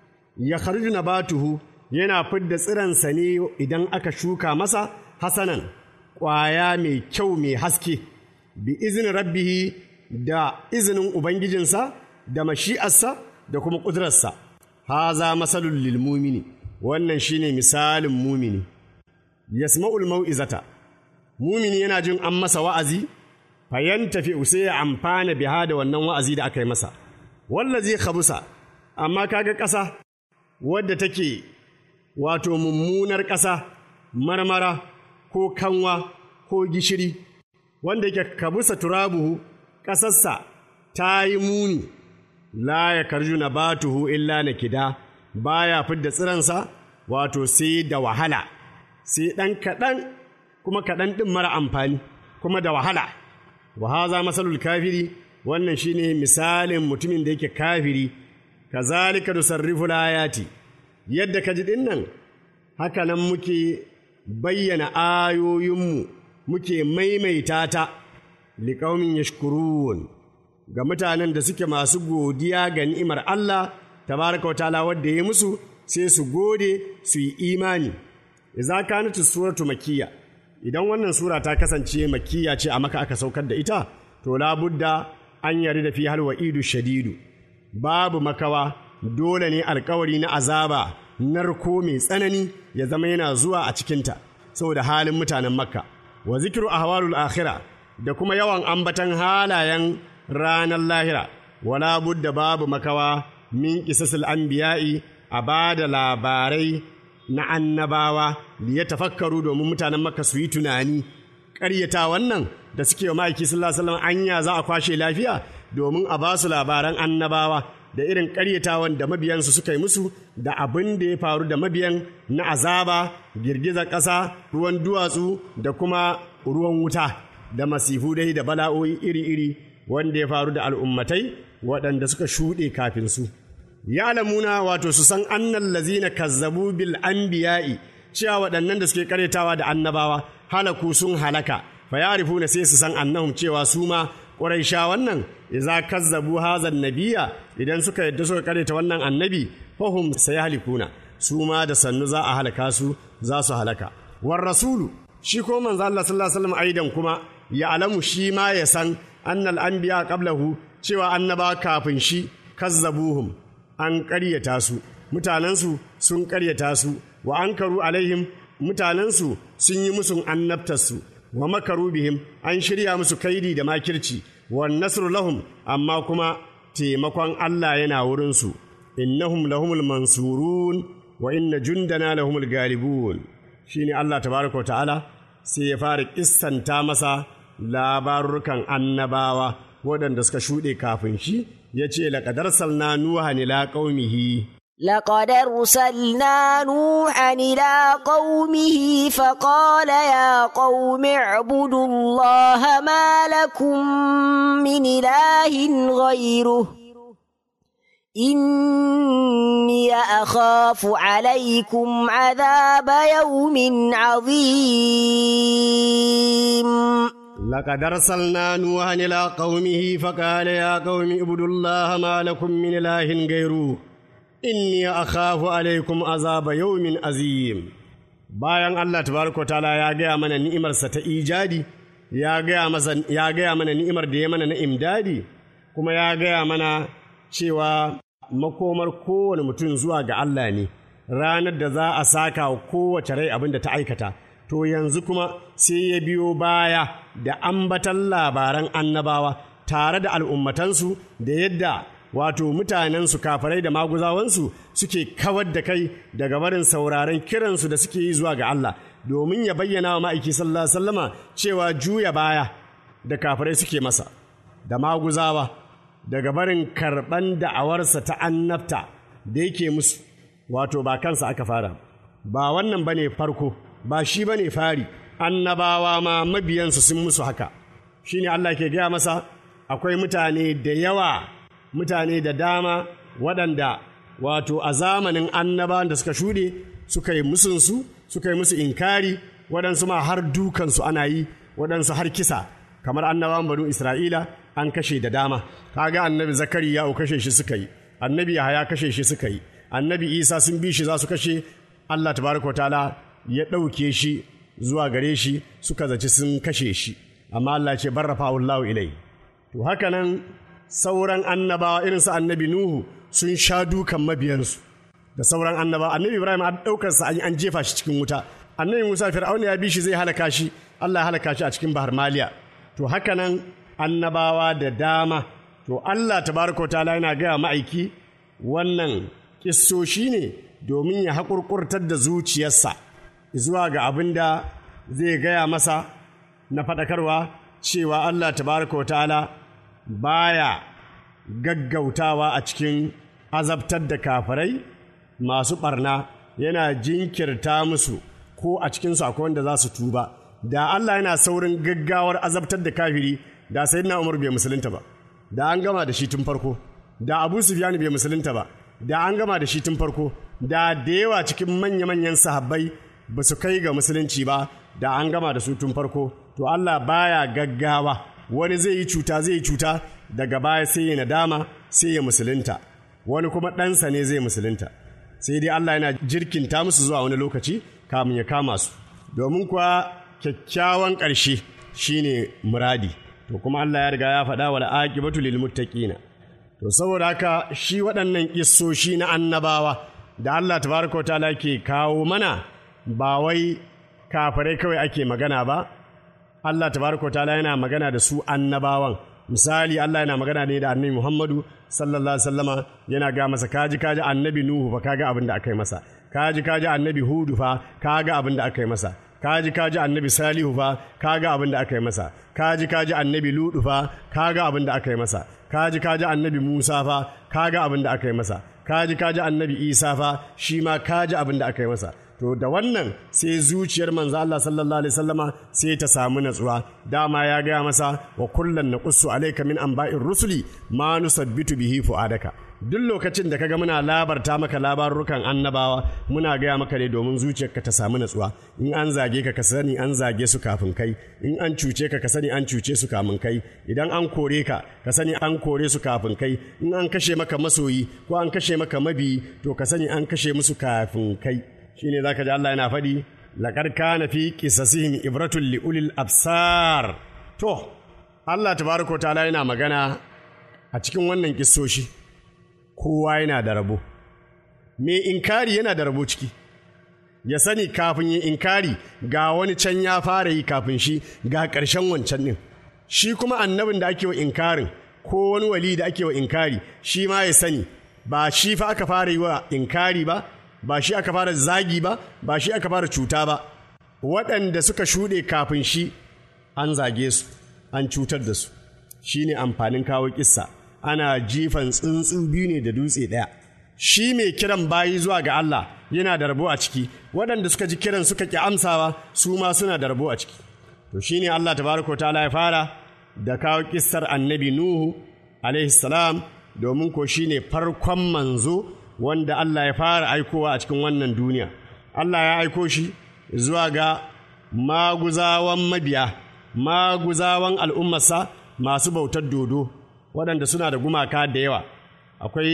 ya kharju nabatuhu yana fidda tsiransa ne idan aka shuka masa hasanan ƙwaya mai kyau mai haske bi izinin rabbihi da izinin ubangijinsa da mashi'arsa da kuma ƙudurarsa haza masalul lil mumini wannan shine misalin mumini yasma'ul mau'izata mumini yana jin an masa wa'azi fayan tafi sai ya amfana biha da wannan wa'azi da aka yi masa wallazi khabusa amma kaga ƙasa wadda take wato mummunar ƙasa marmara ko kanwa ko gishiri wanda yake kabusa turabuhu ƙasarsa ta yi muni la ya karju na batuhu illa na kida baya fidda tsiransa wato sai da wahala sai ɗan kaɗan kuma kaɗan ɗin mara amfani kuma da wahala wa haza masalul kafiri wannan shine misalin mutumin da yake kafiri kazalika nusarrifu layati yadda ka ji dinnan haka nan muke bayyana ayoyinmu muke maimaita ta liƙaumin yashkurun ga mutanen da suke masu godiya ga ni'imar Allah tabaraka wa ta'ala wadda ya musu sai su gode su yi imani idza kanat suratu makiyya idan wannan sura ta kasance makiyya ce a maka aka saukar da ita to labudda an yari da fi halwa idu shadidu babu makawa dole ne alkawari na azaba narko mai tsanani ya zama yana zuwa a cikinta saboda halin mutanen makka wa zikiru ahwalul akhira da kuma yawan ambatan halayen ranar lahira wala budda babu makawa min qisasil anbiya'i a ba da labarai na annabawa da ya tafakkaru domin mutanen makka su yi tunani ƙaryata wannan da suke wa ma'aiki sallallahu alaihi wasallam anya za a kwashe lafiya domin a ba su labaran annabawa da irin ƙaryatawan da mabiyansu suka yi musu da abin da ya faru da mabiyan na azaba girgizar ƙasa ruwan duwatsu da kuma ruwan wuta da masifu dai da bala'o'i iri-iri wanda ya faru da al'ummatai waɗanda suka shuɗe kafin su. Ya alamuna wato su san annan lazina kazzabu bil anbiya'i cewa waɗannan da suke karyatawa da annabawa halaku sun halaka fa na sai su san annahum cewa su ma ƙuraisha wannan idza kazzabu hazan nabiya idan suka yadda suka karyata wannan annabi fahum halikuna su ma da sannu za a halaka su za su halaka war rasulu shi ko manzo Allah sallallahu alaihi wasallam aidan kuma ya alamu shi ma ya san annal anbiya qablahu cewa annaba kafin shi kazzabuhum an ƙaryata su mutanensu sun ƙaryata su wa ankaru alaihim mutanensu sun yi musun annabtarsu wa makaru bihim an shirya musu kaidi da makirci wa nasru lahum amma kuma taimakon Allah yana wurinsu innahum lahumul mansurun wa inna jundana lahumul galibun shine Allah tabaraka wa ta'ala sai ya fara kissanta masa labarukan annabawa waɗanda suka shuɗe kafin shi ya ce laƙadar salna nuha ila ƙaumihi لقد أرسلنا نوحا إلى قومه فقال يا قوم اعبدوا الله ما لكم من إله غيره إني أخاف عليكم عذاب يوم عظيم لقد أرسلنا نوحا إلى قومه فقال يا قوم اعبدوا الله ما لكم من إله غيره inni akhafu alaikum azaba yawmin azim bayan Allah tabaraka ta'ala ya gaya mana ni'imarsa ta ijadi ya gaya masa ya gaya mana ni'imar da ya mana na imdadi kuma ya gaya mana cewa makomar kowane mutum zuwa ga Allah ne ranar da za a saka wa kowace rai abin da ta aikata to yanzu kuma sai ya biyo baya da ambatan labaran annabawa tare da al'ummatansu da yadda wato mutanensu kafarai da maguzawansu suke kawar da kai daga barin sauraron kiransu da suke yi zuwa ga Allah domin ya bayyana wa ma'aiki sallallahu alaihi wasallama cewa juya baya da kafarai suke masa da maguzawa daga barin karɓan da'awarsa ta annabta da yake musu wato ba kansa aka fara ba wannan bane farko ba shi bane fari annabawa ma mabiyansu sun musu haka shine Allah ke gaya masa akwai mutane da yawa mutane da dama waɗanda wato a zamanin annabawan da suka shuɗe suka yi musunsu suka yi musu inkari waɗansu ma har dukansu ana yi waɗansu har kisa kamar annabawan banu isra'ila an kashe da dama kaga annabi zakariya o kashe shi suka yi annabi yahaya kashe shi suka yi annabi isa sun bi shi za su kashe allah tabaraka wa ta'ala ya ɗauke shi zuwa gare shi suka zaci sun kashe shi amma allah ce barrafa allahu ilai to haka nan sauran annabawa irin su annabi Nuhu sun sha dukan mabiyansu da sauran annabawa annabi Ibrahim an daukar sa an jefa shi cikin wuta annabi Musa Fir'auna ya bi shi zai halaka shi Allah ya halaka shi a cikin Bahar Maliya to haka nan annabawa da dama to Allah tabaraka ta'ala yana gaya ma'aiki wannan kissoshi ne domin ya haƙurƙurtar da zuciyarsa zuwa ga abin da zai gaya masa na faɗakarwa cewa Allah tabaraka ta'ala baya gaggautawa a cikin azabtar da kafirai masu ɓarna yana jinkirta musu ko a cikinsu akwai wanda za su tuba da Allah yana saurin gaggawar azabtar da kafiri da sai na umar bai musulunta ba da an gama da shi tun farko da abu sufyan bai musulunta ba da an gama da shi tun farko da da yawa cikin manya-manyan sahabbai ba su kai ga musulunci ba da an gama da su tun farko to to Allah baya gaggawa wani zai yi cuta zai yi cuta daga baya sai ya nadama sai ya musulunta wani kuma ɗansa ne zai musulunta sai dai Allah yana jirkinta musu zuwa wani lokaci kamun ya kama su domin kuwa kyakkyawan ƙarshe shine muradi to kuma Allah ya riga ya faɗa wal aqibatu lil muttaqina to saboda haka shi waɗannan kissoshi na annabawa da Allah tabaraka wa ta'ala ke kawo mana ba wai kafirai kawai ake magana ba Allah tabaraka wa ta'ala yana magana da su annabawan misali Allah yana magana ne da annabi Muhammadu sallallahu alaihi wasallama yana ga masa kaji kaji annabi Nuhu fa kaga abin da aka yi masa kaji kaji annabi Hudu fa kaga abin da aka yi masa kaji kaji annabi Salihu fa kaga abin da aka yi masa kaji kaji annabi Ludu fa kaga abin da aka yi masa kaji kaji annabi Musa fa kaga abin da aka yi masa kaji kaji annabi Isa fa shi ma kaji abin da aka yi masa to da wannan sai zuciyar manzo Allah sallallahu alaihi wasallama sai ta samu natsuwa dama ya gaya masa wa kullan naqussu alayka min anba'ir rusuli ma nusabbitu bihi fuadaka duk lokacin da kaga muna labarta maka labarukan annabawa muna gaya maka ne domin zuciyarka ta samu natsuwa in an zage ka ka sani an zage su kafin kai in an cuce ka ka sani an cuce su kafin kai idan an kore ka ka sani an kore su kafin kai in an kashe maka masoyi ko an kashe maka mabiyi to ka sani an kashe musu kafin kai shine zaka ji Allah yana faɗi laqad kana fi qisasihim ibratun li ulil absar to Allah tabaraka ta'ala yana magana a cikin wannan kissoshi kowa yana da rabo me inkari yana da rabo ciki ya sani kafin yin inkari ga wani can ya fara yi kafin shi ga ƙarshen wancan ɗin shi kuma annabin da ake wa inkarin ko wani wali da ake wa inkari shi ma ya sani ba shi fa aka fara yi wa inkari ba ba shi aka fara zagi ba ba shi aka fara cuta ba waɗanda suka shuɗe kafin shi an zage su an cutar da su shi ne amfanin kawo kissa ana jifan tsuntsu biyu ne da dutse ɗaya shi mai kiran bayi zuwa ga Allah yana da rabo a ciki waɗanda suka ji kiran suka ƙi amsawa su ma suna da rabo a ciki to shi ne Allah tabaraka ta'ala ya fara da kawo kissar annabi Nuhu alaihi salam domin ko shi ne farkon manzo wanda Allah ya fara aikowa a cikin wannan duniya. Allah ya aiko shi zuwa ga maguzawan mabiya, maguzawan al'ummarsa masu bautar dodo, waɗanda suna da gumaka da yawa. Akwai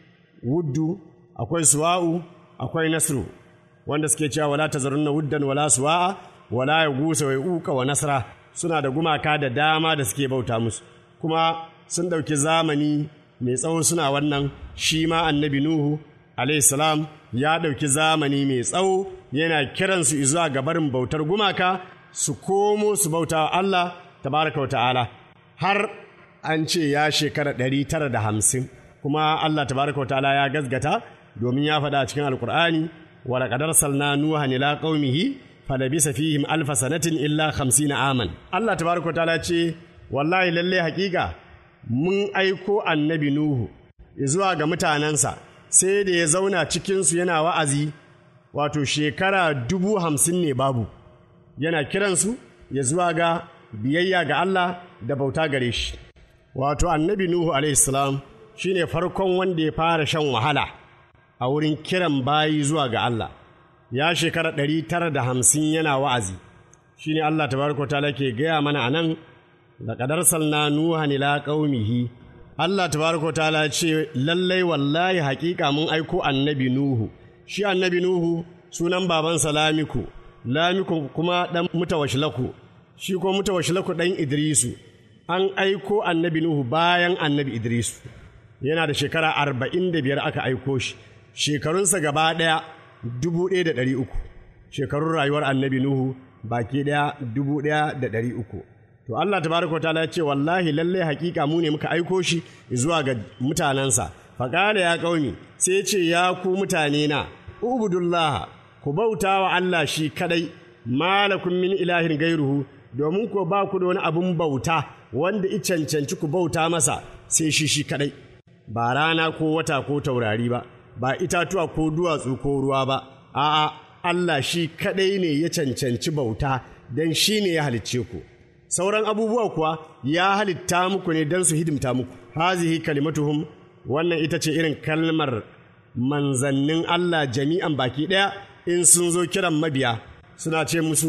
wuddu, akwai suwa'u, akwai nasru, wanda suke cewa wala ta na wuddan wala suwa'a, wala ya gusa wai uka wa nasra, suna da gumaka da dama da suke bauta musu. Kuma sun ɗauki zamani mai tsawo suna wannan shi ma annabi Nuhu salam ya ɗauki zamani mai tsawo yana kiransu zuwa ga barin bautar gumaka su komo su bauta wa Allah tabaraka wa ta'ala har an ce ya shekara ɗari tara da hamsin kuma Allah tabaraka wa ta'ala ya gazgata domin ya faɗa a cikin alkur'ani wa laqad arsalna nuha ila qaumihi falabisa fihim alfa sanatin illa na aman Allah tabaraka wa ta'ala ce wallahi lalle haƙiƙa mun aiko annabi Nuhu zuwa ga mutanensa sai da ya zauna cikinsu yana wa'azi wato shekara dubu hamsin ne babu yana kiransu ya zuwa ga biyayya ga Allah da bauta gare shi wato annabi Nuhu alaihissalam shi ne farkon wanda ya fara shan wahala a wurin kiran bayi zuwa ga Allah ya shekara ɗari tara da hamsin yana wa'azi shi ne Allah tabaraka ta ke gaya mana a nan laqad arsalna nuhan ila qaumihi Allah tabaraka ta'ala ce lallai wallahi haƙiƙa mun aiko annabi nuhu shi annabi nuhu sunan babansa lamiku lamiku kuma dan mutawashilaku shi ko mutawashilaku dan idrisu an aiko annabi nuhu bayan annabi idrisu yana da shekara arba'in da biyar aka aiko shi shekarunsa gaba ɗaya dubu ɗaya da ɗari uku shekarun rayuwar annabi nuhu baki ɗaya dubu ɗaya da ɗari uku To Allah tabaraka ta'ala ya ce wallahi lalle hakika mu ne muka aiko shi zuwa ga mutanensa. Faƙala ya ƙauni sai ce ya ku mutane na ubudullah ku bauta wa Allah shi kadai malakun min ilahin gairuhu domin ko ba ku da wani abun bauta wanda i cancanci ku bauta masa sai shi shi kadai ba rana ko wata ko taurari ba ba itatuwa ko duwatsu ko ruwa ba a'a Allah shi kadai ne ya cancanci bauta don shi ne ya halicce ku sauran abubuwa kuwa ya halitta muku ne don su hidimta muku hazihi kalimatuhum wannan ita ce irin kalmar manzannin Allah jami'an baki ɗaya in sun zo kiran mabiya suna ce musu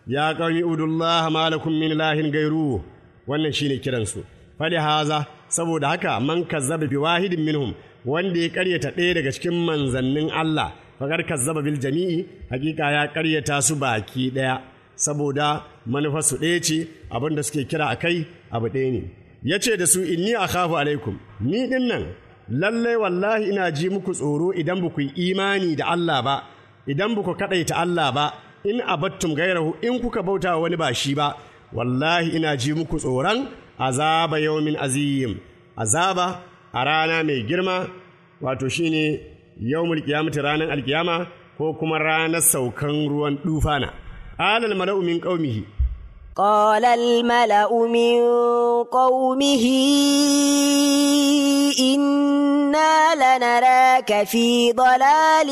ya qaumi udullaha malakum min ilahin gairu wannan shine kiransu fali haza saboda haka man kazzaba bi wahidin minhum wanda ya karyata ɗaya daga cikin manzannin Allah faƙar kazzaba bil jami'i hakika ya karyata su baki ɗaya saboda manufarsu ɗaya ce abin da suke kira a kai abu ɗaya ne ya ce da su inni a khafu alaikum ni ɗin nan lallai wallahi ina ji muku tsoro idan ba ku yi imani da Allah ba idan ba ku kaɗaita Allah ba in abattum gairahu in kuka bauta wani ba shi ba wallahi ina ji muku tsoron azaba yawmin azim azaba a rana mai girma wato shine yawmul qiyamati ranar alkiyama ko kuma ranar saukan ruwan dufana alal mala'u min qaumihi قال الملأ من قومه إنا لنراك في ضلال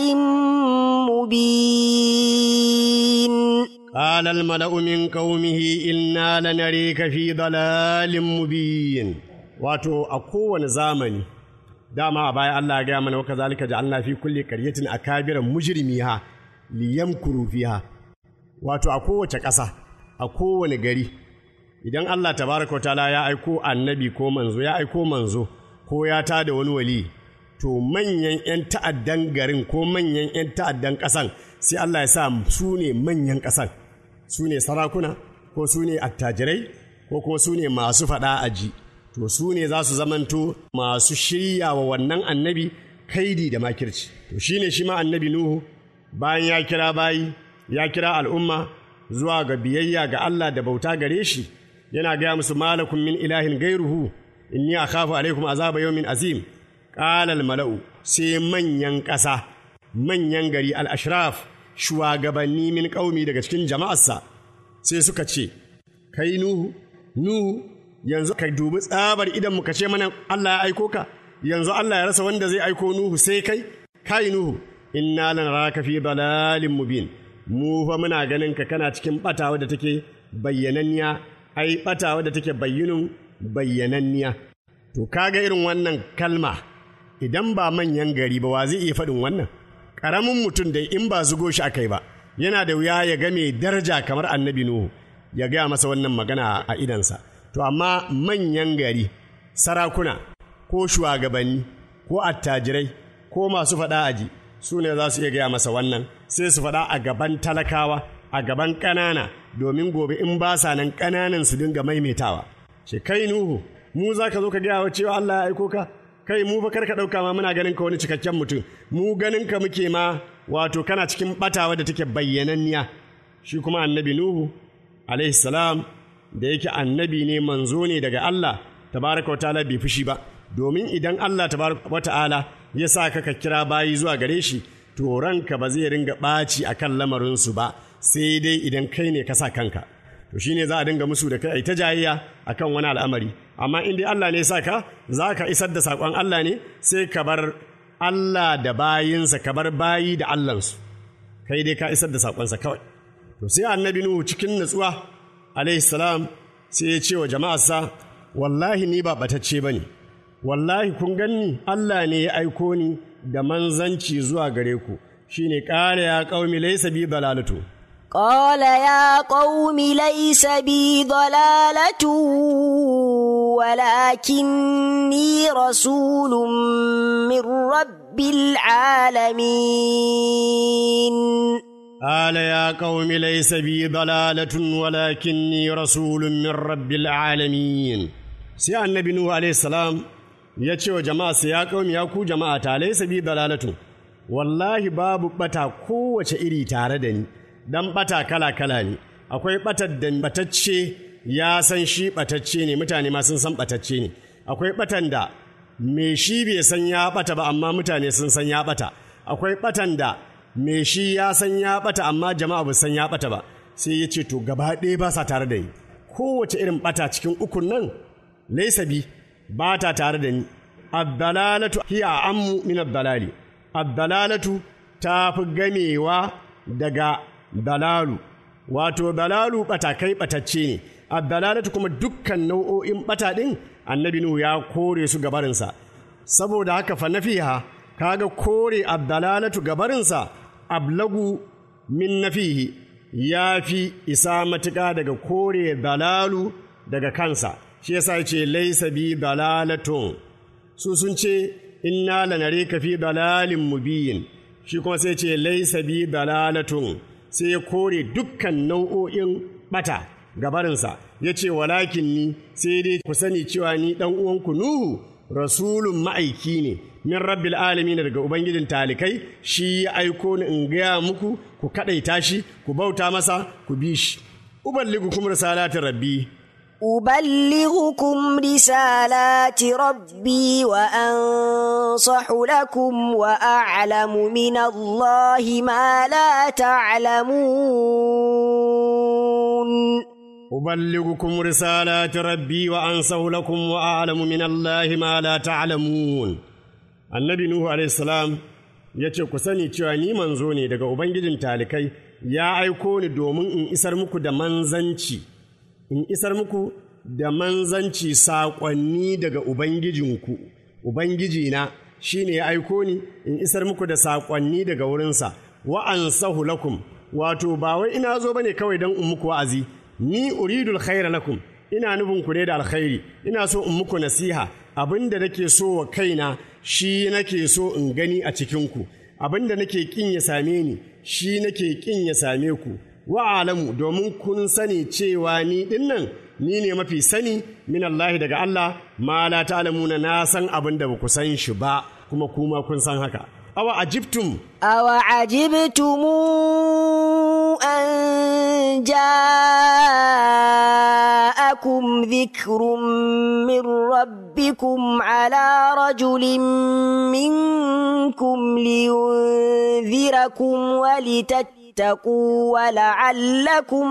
مبين قال الملأ من قومه إنا لنريك في ضلال مبين wato a kowane zamani dama a baya Allah ya gaya mana waka zalika ja'alna fi kulli qaryatin akabiran mujrimiha liyamkuru fiha wato a kowace ƙasa a kowane gari idan Allah tabaraka wa ta'ala ya aiko annabi ko manzo ya aiko manzo ko ya tada wani wali to manyan 'yan ta'addan garin ko manyan 'yan ta'addan ƙasan sai Allah ya sa su ne manyan ƙasan su ne sarakuna ko su ne attajirai ko kuma su ne masu faɗa aji to su ne za su zamanto masu shirya wa wannan annabi kaidi da makirci to shine shi ma annabi nuhu bayan ya kira bayi ya kira al'umma zuwa ga biyayya ga Allah da bauta gare shi yana gaya musu malakum min ilahin gairuhu inni akhafu alaikum azaba yawmin azim qala al mala'u sai manyan ƙasa manyan gari al ashraf shugabanni min qaumi daga cikin jama'arsa sai suka ce kai nuhu nuhu yanzu ka dubi tsabar idan muka ce mana Allah ya aiko ka yanzu Allah ya rasa wanda zai aiko nuhu sai kai kai nuhu inna lanaraka fi dalalin mubin mu fa muna ganin ka kana cikin batawa da take bayyananniya ai batawa da take bayyinin bayyananniya to kaga irin wannan kalma idan ba manyan gari ba wa zai iya faɗin wannan ƙaramin mutum da in ba zugo shi akai ba yana da wuya ya ga mai daraja kamar annabi nuhu ya gaya masa wannan magana a idansa to amma manyan gari sarakuna ko shugabanni ko attajirai ko masu faɗa aji su ne za su iya gaya masa wannan sai su faɗa a gaban talakawa a gaban ƙanana domin gobe in ba sa nan ƙananan su dinga maimaitawa ce kai nuhu mu za ka zo ka gaya wa cewa Allah ya aiko ka kai mu fa kar ka ɗauka ma muna ganin ka wani cikakken mutum mu ganin ka muke ma wato kana cikin ɓatawa da take bayyananniya shi kuma annabi nuhu alaihi salam da yake annabi ne manzo ne daga Allah tabaraka wa ta'ala bai fushi ba domin idan Allah tabaraka wa ta'ala ya sa ka ka kira bayi zuwa gare shi to ranka ba zai ringa ɓaci a kan lamarinsu ba sai dai idan kai ne ka sa kanka to shine za a dinga musu da kai ta jayayya a kan wani al'amari amma in dai Allah ne ya sa ka za ka isar da saƙon Allah ne sai ka bar Allah da bayinsa ka bar bayi da Allahnsu kai dai ka isar da saƙonsa kawai to sai annabi Nuhu cikin natsuwa alaihi salam sai ya ce wa jama'arsa wallahi ni ba batacce ba ne wallahi kun ganni Allah ne ya aiko ni da manzanci zuwa gare ku shine ƙara ya ƙaumi laisa bi dalalatu قال يا قوم ليس بي ضلالة ولكني رسول من رب العالمين قال يا قوم ليس بي ضلالة ولكني رسول من رب العالمين sai annabi Nuhu alaihi salam ya ce wa jama'a ya kaumi ya ku jama'a ta laisa bi dalalatu wallahi babu bata kowace iri tare da ni dan bata kala kala ne akwai batar da batacce ya san shi batacce ne mutane ma sun san batacce ne akwai batan da me shi bai san ya bata ba amma mutane sun san ya bata akwai batan da me shi ya san ya bata amma jama'a ba san ya bata ba sai ya ce to gaba ɗaya ba sa tare da ni kowace irin bata cikin ukun nan laisa bi ba ta tare da ni addalalatu hiya ammu min addalali addalalatu ta fi gamewa daga dalalu wato dalalu batakai batacce ne addalalatu kuma dukkan nau'o'in bata din annabi nuhu ya kore su gabarinsa saboda haka fa nafiha kaga kore addalalatu gabarinsa ablagu min nafihi ya fi isa matuƙa daga kore dalalu daga kansa shi yasa ya ce laisa bi dalalatun su sun ce inna lanare ka fi dalalin mubiyin shi kuma sai ce laisa bi dalalatun sai ya kore dukkan nau'o'in bata gabarinsa ya ce walakin ni sai dai ku sani cewa ni ɗan uwanku Nuhu rasulun ma'aiki ne min rabbil alamin daga ubangijin talikai shi ya aiko ni in gaya muku ku kaɗaita shi ku bauta masa ku bi shi uballigukum risalatin rabbi أبلغكم رسالات ربي وأنصح لكم وأعلم من الله ما لا تعلمون أبلغكم رسالات ربي وأنصح لكم وأعلم من الله ما لا تعلمون النبي نوح عليه السلام ya ce ku sani cewa ni manzo ne daga Ubangijin talikai ya aiko ni domin in isar muku da manzanci in isar muku da manzanci saƙonni daga Ubangijinku, Ubangijina shi ne ya aiko ni in isar muku da saƙonni daga wurinsa, wa'an sahu lakum, wato ba wai ina zo ba ne kawai don in muku wa'azi, ni uridul khaira lakum, ina nufin ku ne da alkhairi, ina so in muku nasiha, abin da nake so wa kaina shi nake so in gani a cikinku, abin da nake ƙin ya same ni, shi nake ƙin ya same ku. wa'alamu domin kun sani cewa ni dinnan ni ne mafi sani min Allah daga Allah ma la ta'lamuna na san abin da ku san shi ba kuma kuma kun san haka awa ajibtum awa ajibtum an ja'akum dhikrun min rabbikum ala rajulin minkum liyunzirakum walitat واتقوا ولعلكم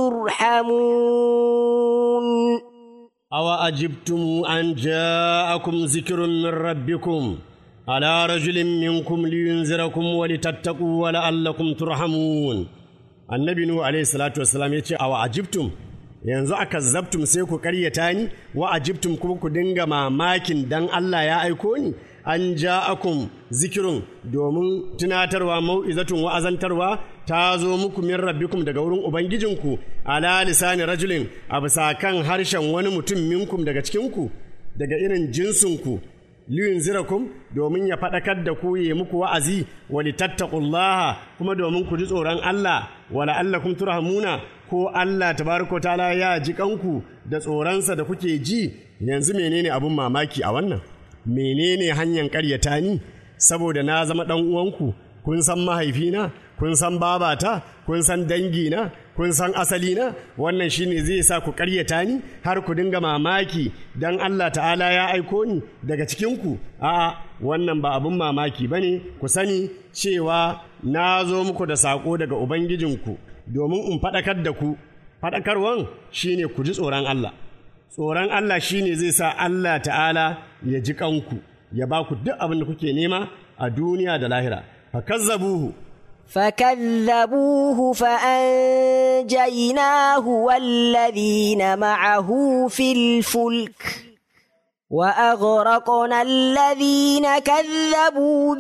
ترحمون أو أجبتم أن جاءكم ذكر من ربكم على رجل منكم لينذركم ولتتقوا ولعلكم ترحمون النبي نوح عليه الصلاة والسلام يقول أو أجبتم yanzu aka zabtum sai ku karyata ni wa ajibtum kuma ku dinga mamakin dan Allah ya aiko ni an ja'akum zikirun domin tunatarwa mau'izatun wa'azantarwa ta zo muku min rabbikum daga wurin ubangijinku ala lisani rajulin a bisa kan harshen wani mutum minkum daga cikinku daga irin jinsinku liyun zirakum domin ya faɗakar da ku yi muku wa'azi wa litattaqullaha kuma domin ku ji tsoron Allah wa la'allakum turhamuna ko Allah tabaraka ta'ala ya ji kanku da tsoronsa da kuke ji yanzu menene abun mamaki a wannan menene hanyar ƙaryata ni saboda na zama ɗan uwanku kun san mahaifina kun san babata kun san dangina kun san asalina wannan shine zai sa ku ƙaryata ni har ku dinga mamaki dan Allah ta'ala ya aiko ni daga cikinku a'a wannan ba abin mamaki bane ku sani cewa na zo muku da saƙo daga ubangijinku domin in faɗakar da ku faɗakarwan shine ku ji tsoron Allah tsoron Allah shine zai sa Allah ta'ala ya ji kanku ya ba ku duk abin da kuke nema a duniya da lahira fakazzabuhu فكذبوه فأنجيناه والذين معه في الفلك وأغرقنا الذين كذبوا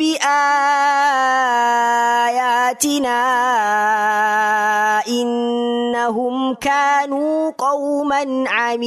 بآياتنا إنهم كانوا قوما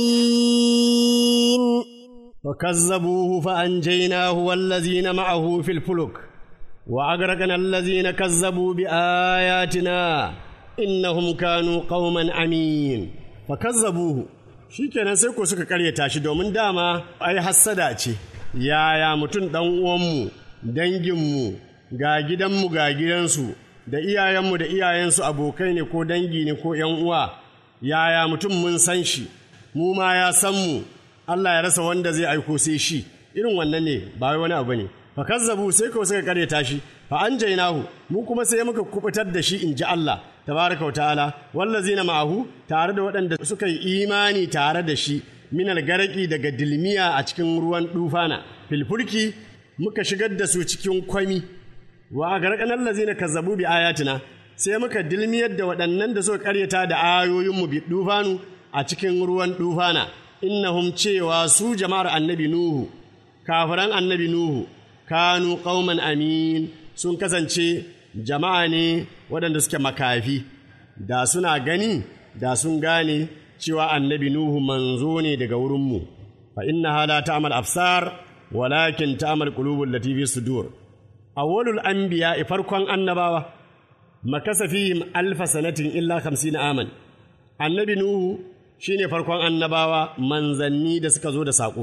عمين فكذبوه فأنجيناه والذين معه في الفلك وأغرقنا الذين كذبوا بآياتنا إنهم كانوا قوما عمين فكذبوه shikenan sai ko suka karyata shi domin dama ai hassada ce yaya mutum ɗan uwanmu danginmu ga gidanmu ga gidansu da iyayenmu da iyayensu abokai ne ko dangi ne ko ‘yan uwa yaya mutum mun san shi mu ma ya san mu Allah ya rasa wanda zai aiko sai shi irin wannan ne ba wai wani abu ne fa kazzabu sai kawai suka karyata shi fa anjaynahu mu kuma sai muka kubutar da shi in ji Allah tabaraka wa ta'ala wallazina ma'ahu tare da waɗanda suka yi imani tare da shi min algaraki daga dilmiya a cikin ruwan dufana filfulki muka shigar da su cikin kwami wa agarqana allazina kazzabu bi ayatina sai muka dilmiyar da waɗannan da suka karyata da ayoyinmu bi dufanu a cikin ruwan dufana innahum cewa su jama'ar annabi nuhu kafiran annabi nuhu kanu qauman amin sun kasance jama'a ne waɗanda suke makafi da suna gani da sun gane cewa annabi Nuhu manzo ne daga wurinmu fa innaha la ta'mal absar walakin ta'mal qulubul lati fi sudur awwalul anbiya farkon annabawa makasa fihim alfa sanatin illa 50 aman annabi Nuhu shine farkon annabawa manzanni da suka zo da saƙo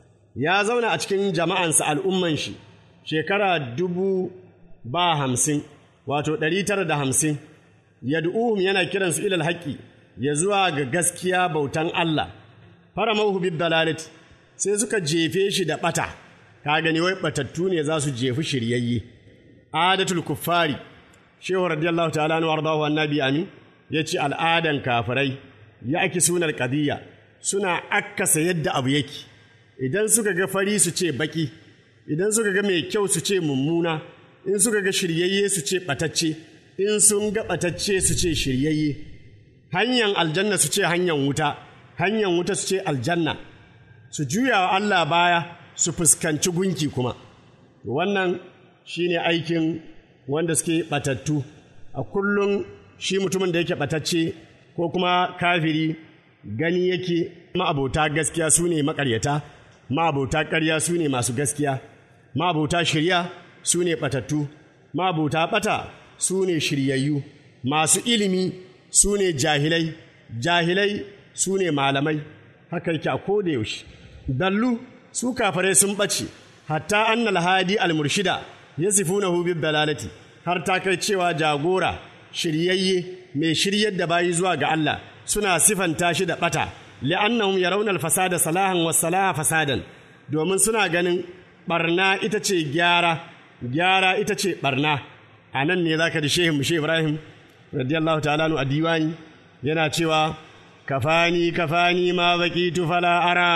ya zauna a cikin jama'ansa al'umman shi shekara dubu ba hamsin wato ɗari tara da hamsin yad'uhum yana kiransu ilal haƙƙi ya zuwa ga gaskiya bautan Allah fara mauhu dalalati sai suka jefe shi da ɓata ka gani wai ɓatattu ne za su jefi shiryayye adatul kuffari shehu radiyallahu ta'ala anhu wardahu annabi amin yace al'adan kafirai ya ake sunar qadiyya suna akkasa yadda abu yake idan suka ga fari su ce baki idan suka ga mai kyau su ce mummuna in suka ga shiryayye su ce ɓatacce in sun ga ɓatacce su ce shiryayye hanyar aljanna su ce hanyar wuta hanyar wuta su ce aljanna su juya wa Allah baya su fuskanci gunki kuma wannan shine aikin wanda suke ɓatattu a kullum shi mutumin da yake ɓatacce ko kuma kafiri gani yake ma'abota gaskiya su ne maƙaryata ma'abota ƙarya su ne masu gaskiya ma'abota shirya su ne ɓatattu ma'abota ɓata su ne shiryayyu masu ilimi su ne jahilai jahilai su ne malamai haka yake a koda yaushe dallu su kafarai sun ɓace hatta annal hadi almurshida ya sifuna hu dalalati har ta kai cewa jagora shiryayye mai shiryar da bayi zuwa ga Allah suna sifanta shi da ɓata li'annahum yarawna al-fasada salahan was salaha fasadan domin suna ganin barna ita ce gyara gyara ita ce barna a nan ne zaka ji shehu mushe Ibrahim radiyallahu ta'ala a diwani yana cewa kafani kafani ma baqitu fala ara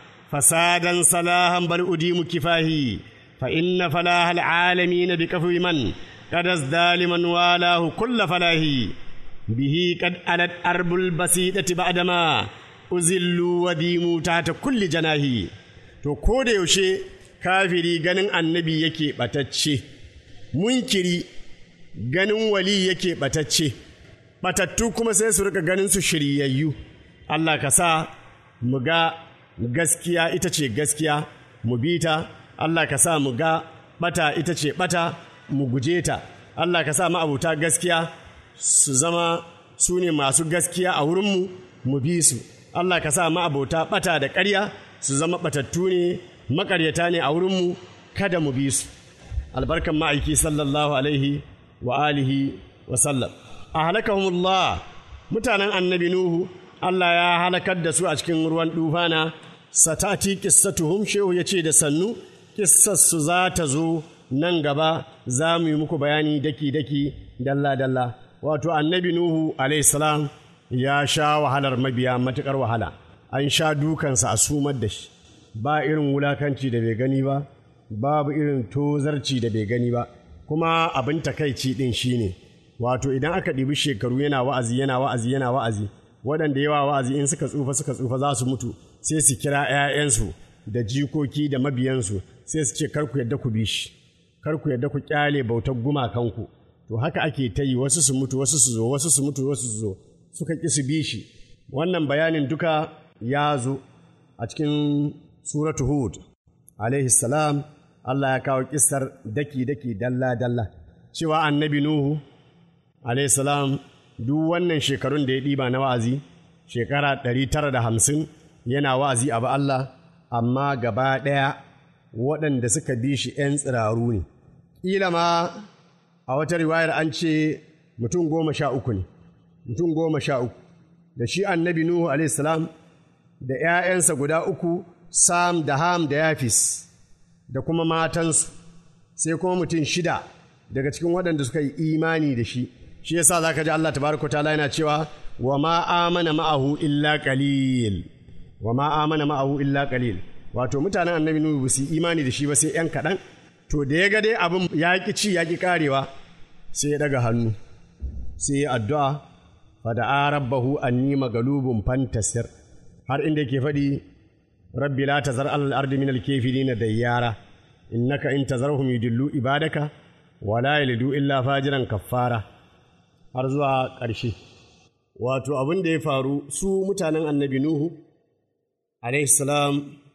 fasadan salahan bal udimu kifahi fa inna falaha alalamin bi kafwi man qad zaliman walahu kull falahi bihi qad alat arbul basidati ba'dama uzillu wadimu ta kulli janahi to ko da yaushe kafiri ganin annabi yake batacce munkiri ganin wali yake batacce batattu kuma sai su rika ganin su shiryayyu Allah ka sa mu ga gaskiya ita ce gaskiya mu bi ta Allah ka sa mu ga bata ita ce bata mu guje ta Allah ka sa ma'abuta gaskiya su zama su ne masu gaskiya a wurinmu mu bi su Allah ka sa ma'abota bata da ƙarya su zama batattu ne maƙaryata ne a wurinmu kada mu bi su albarkan ma'aiki sallallahu alaihi wa alihi wa sallam a halakahumullah mutanen annabi nuhu Allah ya halakar da su a cikin ruwan dufana satati qissatuhum shehu yace da sannu kissarsu za ta zo nan gaba za mu yi muku bayani daki daki dalla dalla wato annabi nuhu alayhi salam ya sha wahalar mabiya matukar wahala an sha dukansa a sumar da shi ba irin wulakanci da bai gani ba babu irin tozarci da bai gani ba kuma abin takaici ɗin shine wato idan aka ɗibi shekaru yana wa'azi yana wa'azi yana wa'azi waɗanda yawa wa'azi in suka tsufa suka tsufa za su mutu sai su kira 'ya'yansu da jikoki da mabiyansu sai su ce kar ku yadda ku bi shi kar ku yadda ku kyale bautar gumakanku to haka ake ta yi wasu su mutu wasu su zo wasu su mutu wasu su zo suka ƙi su bi shi wannan bayanin duka ya zo a cikin suratu hud alaihi salam Allah ya kawo kisar daki-daki dalla-dalla cewa annabi Nuhu alaihi salam duk wannan shekarun da ya ɗiba na wa'azi shekara ɗari tara da hamsin yana wa'azi abu Allah amma gaba ɗaya waɗanda suka bi shi ‘yan tsiraru ne ƙila ma a wata riwayar an ce mutum goma sha uku ne mutum goma sha uku da shi annabi Nuhu alaihi salam da ‘ya'yansa guda uku Sam da Ham da Yafis da kuma matansu sai kuma mutum shida daga cikin waɗanda suka yi imani da shi shi yasa za ka ji Allah tabaraka ta'ala yana cewa wa ma amana ma'ahu illa qalil wa ma amana ma'ahu illa qalil wato mutanen annabi nuhu ba su imani da shi ba sai yan kaɗan to da ya ga dai abin ya ki ci ya ki karewa sai ya daga hannu sai ya addu'a fada'a rabbahu anni magalubun fantasir har inda yake faɗi rabbi la tazar alal ardi min al-kafirin dayyara innaka in tazarhum yudillu ibadaka wa la yalidu illa fajiran kaffara har zuwa ƙarshe wato abin da ya faru su mutanen annabi Nuhu salam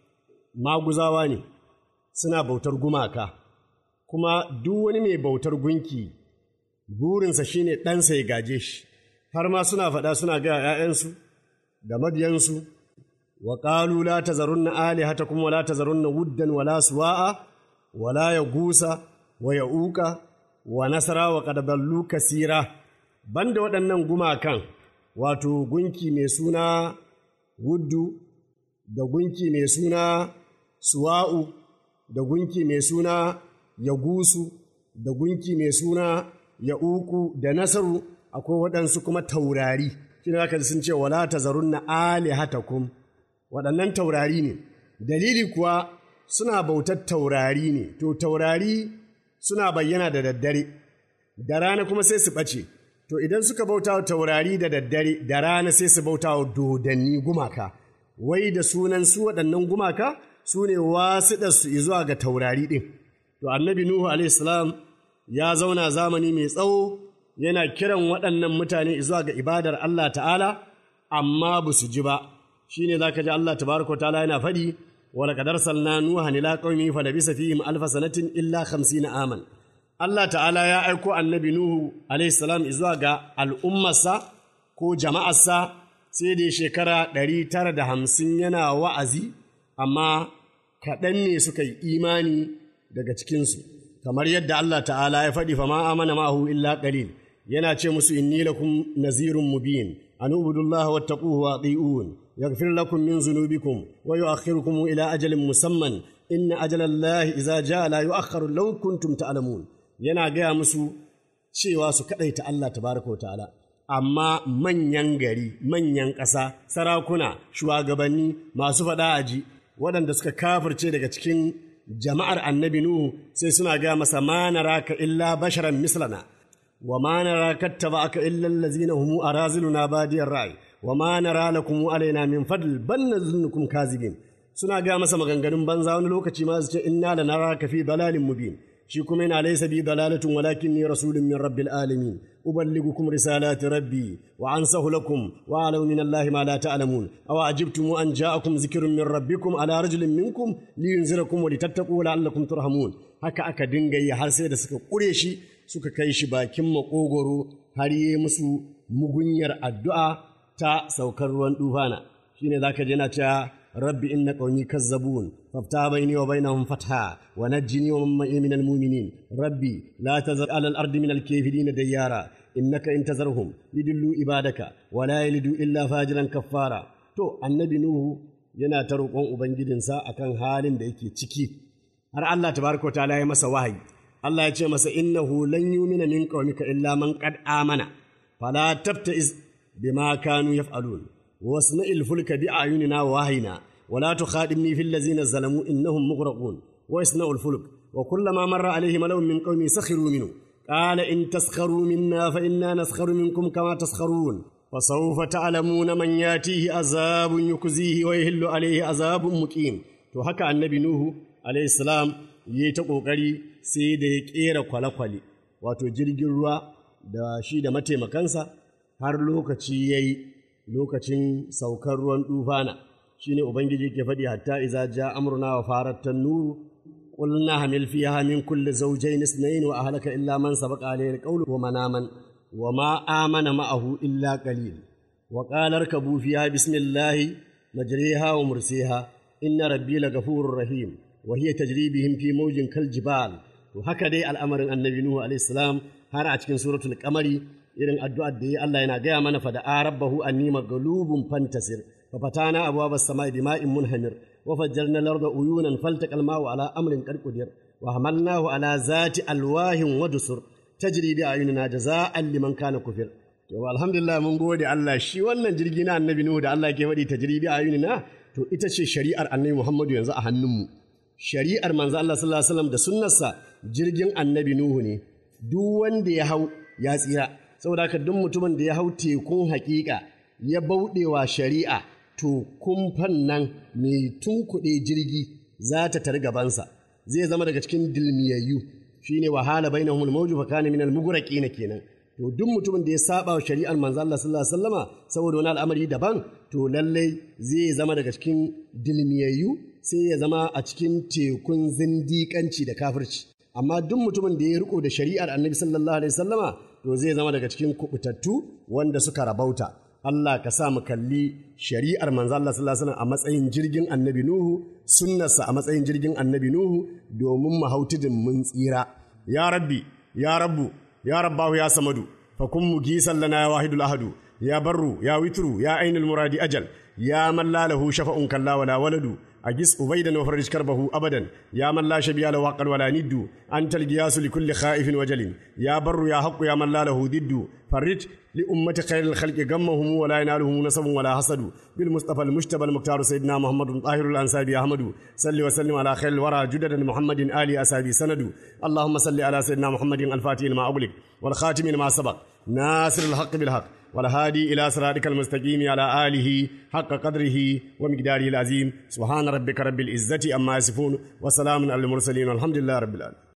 maguzawa ne suna bautar gumaka kuma duk wani mai bautar gunki burinsa shine ɗansa ya gaje shi har ma suna faɗa suna ga ‘ya'yansu da mabiyansu wa ƙalu la tazarunna alihatakum wa la tazarunna wuddan wa la suwa'a wa la ya gusa wa ya uka wa nasara wa ƙadadallu kasira banda waɗannan gumakan wato gunki mai suna wuddu da gunki mai suna suwa'u da gunki mai suna yagusu da gunki mai suna ya'uku da nasaru akwai waɗansu kuma taurari shi ne sun ce wala tazarunna alihatakum waɗannan taurari ne dalili kuwa suna bautar taurari ne to taurari suna bayyana da daddare da rana kuma sai su ɓace to idan suka bauta wa taurari da daddare da rana sai su bauta wa dodanni gumaka wai da sunan su waɗannan gumaka su ne wasiɗarsu zuwa ga taurari ɗin to annabi nuhu alaihissalam ya zauna zamani mai tsawo yana kiran waɗannan mutane zuwa ga ibadar Allah ta'ala amma ba su ji ba shi ne za ka ji Allah tabaraka ta'ala yana faɗi wala kadar salna nuha ila qaumi fa labisa fihim alfa sanatin illa 50 aman Allah ta'ala ya aiko annabi Nuhu alaihi salam zuwa ga al'ummarsa ko jama'arsa sai da shekara ɗari tara da hamsin yana wa'azi amma kaɗan ne suka yi imani daga cikinsu kamar yadda Allah ta'ala ya faɗi fa ma amana ma'ahu illa qalil yana ce musu inni lakum nazirun mubin an ubudullaha wattaquhu wa ati'un yaghfir lakum min zunubikum wa yu'akhirukum ila ajalin musamman inna ajalallahi idza jaa la yu'akhkharu law kuntum ta'lamun yana gaya musu cewa su kaɗaita Allah tabaraka wa ta'ala amma manyan gari manyan ƙasa sarakuna shugabanni masu faɗa aji waɗanda suka kafirce daga cikin jama'ar annabi Nuhu sai suna gaya masa ma naraka illa basharan mislana wa ma naraka aka illa allazina humu araziluna badiyar ra'i wa ma nara lakum alaina min fadl bal nazunnukum kazibin suna gaya masa maganganun banza wani lokaci ma su ce inna lanaraka fi dalalin mubin shi kuma yana laysa bi dalalatun walakin ni rasulun min rabbil alamin uballighukum risalati rabbi wa ansahu lakum wa a'lamu min allahi ma la ta'lamun aw ajibtum an ja'akum zikrun min rabbikum ala rajulin minkum liyunzirakum wa litattaqu la'allakum turhamun haka aka dinga yi har sai da suka kure shi suka kai shi bakin makogoro har yi musu mugunyar addu'a ta saukar ruwan dufana shine zaka je na cewa رب إن قومي كذبون فافتح بيني وبينهم فتحا ونجني ومن معي من المؤمنين ربي لا تذر على الأرض من الكافرين ديارا إنك إن تذرهم يدلوا عبادك ولا يلدوا إلا فاجرا كفارا تو النبي نوح yana ta roƙon Ubangijinsa a kan halin da yake ciki, har Allah tabaraka wa ta'ala ya masa wahayi, Allah ya ce masa innahu lan yumina min qaumika illa man qad amana fala tabta'iz bima kanu yaf'alun واصنع الفلك بأعيننا ووحينا ولا تخاطبني في الذين ظلموا إنهم مغرقون واصنع الفلك وكلما مر عليه ملو من قومي سخروا منه قال إن تسخروا منا فإنا نسخر منكم كما تسخرون فسوف تعلمون من ياتيه عذاب يكزيه ويهل عليه عذاب مقيم to haka annabi Nuhu alayhi salam yi ta kokari sai da ya kera kwale-kwale wato jirgin ruwa da shi da mataimakansa har lokaci yayi lokacin saukar ruwan dufana shine ubangiji ke faɗi hatta iza ja amruna wa farat nuru qulna hamil fiha min kulli zawjayn ithnayn wa ahlaka illa man sabaqa alayhi alqawlu wa manaman wa ma amana ma'ahu illa qalil wa qala irkabu fiha bismillahi majriha wa mursiha inna rabbi laghafurur rahim wa hiya tajri bihim fi mawjin kal jibal to haka dai al'amarin annabi nuhu alayhi salam har a cikin suratul qamari irin addu'ar da ya Allah yana gaya mana fa da rabbahu anni maghlubun fantasir fa fatana abwaba as-sama'i bima'in munhamir wa fajjarna al-arda uyunan faltaqa al-ma'u ala amrin qad qudir wa hamalnahu ala zati alwahin wa dusur tajri bi ayunina jazaa'an liman kana kufir to alhamdulillah mun gode Allah shi wannan jirgi na annabi Nuhu da Allah ke faɗi tajri bi ayunina to ita ce shari'ar annabi Muhammadu yanzu a hannunmu shari'ar manzo Allah sallallahu alaihi wasallam da sunnarsa jirgin annabi Nuhu ne duk wanda ya hau ya tsira saboda haka duk mutumin da ya hau tekun hakika ya bauɗewa shari'a to kumfan nan mai tunkuɗe jirgi za ta tari gabansa zai zama daga cikin dilmiyayyu shine wahala bainahum al-mawju fa kana min al-mughraqina kenan to duk mutumin da ya saba wa shari'ar manzo Allah sallallahu alaihi wasallama saboda wani al'amari daban to lallai zai zama daga cikin dilmiyayyu sai ya zama a cikin tekun zindiƙanci da kafirci amma duk mutumin da ya riko da shari'ar annabi sallallahu alaihi wasallama to zai zama daga cikin kubutattu wanda suka rabauta Allah ka sa mu kalli shari'ar manzo Allah sallallahu alaihi wasallam a matsayin jirgin annabi Nuhu sunnarsa a matsayin jirgin annabi Nuhu domin mu hau tudun mun tsira ya rabbi ya rabbu ya rabbahu ya samadu fa kun mugisan lana ya wahidul ahadu ya barru ya witru ya ainul muradi ajal ya man la lahu shafa'un kalla wala waladu أجس أبيدا وفرج كربه أبدا يا من لا شبيه له وقل ولا ند أنت القياس لكل خائف وجل يا بر يا حق يا من لا له ضد فرج لأمة خير الخلق غمهم ولا ينالهم نصب ولا حسد بالمصطفى المجتبى المختار سيدنا محمد طاهر الأنسابي أحمد صل وسلم على خير الورى جدد محمد آل أسابي سند اللهم صل على سيدنا محمد الفاتح لما أغلق والخاتم لما سبق ناصر الحق بالحق والهادي إلى صراطك المستقيم على آله حق قدره ومقداره العظيم سبحان ربك رب العزة أما يصفون وسلام على المرسلين والحمد لله رب العالمين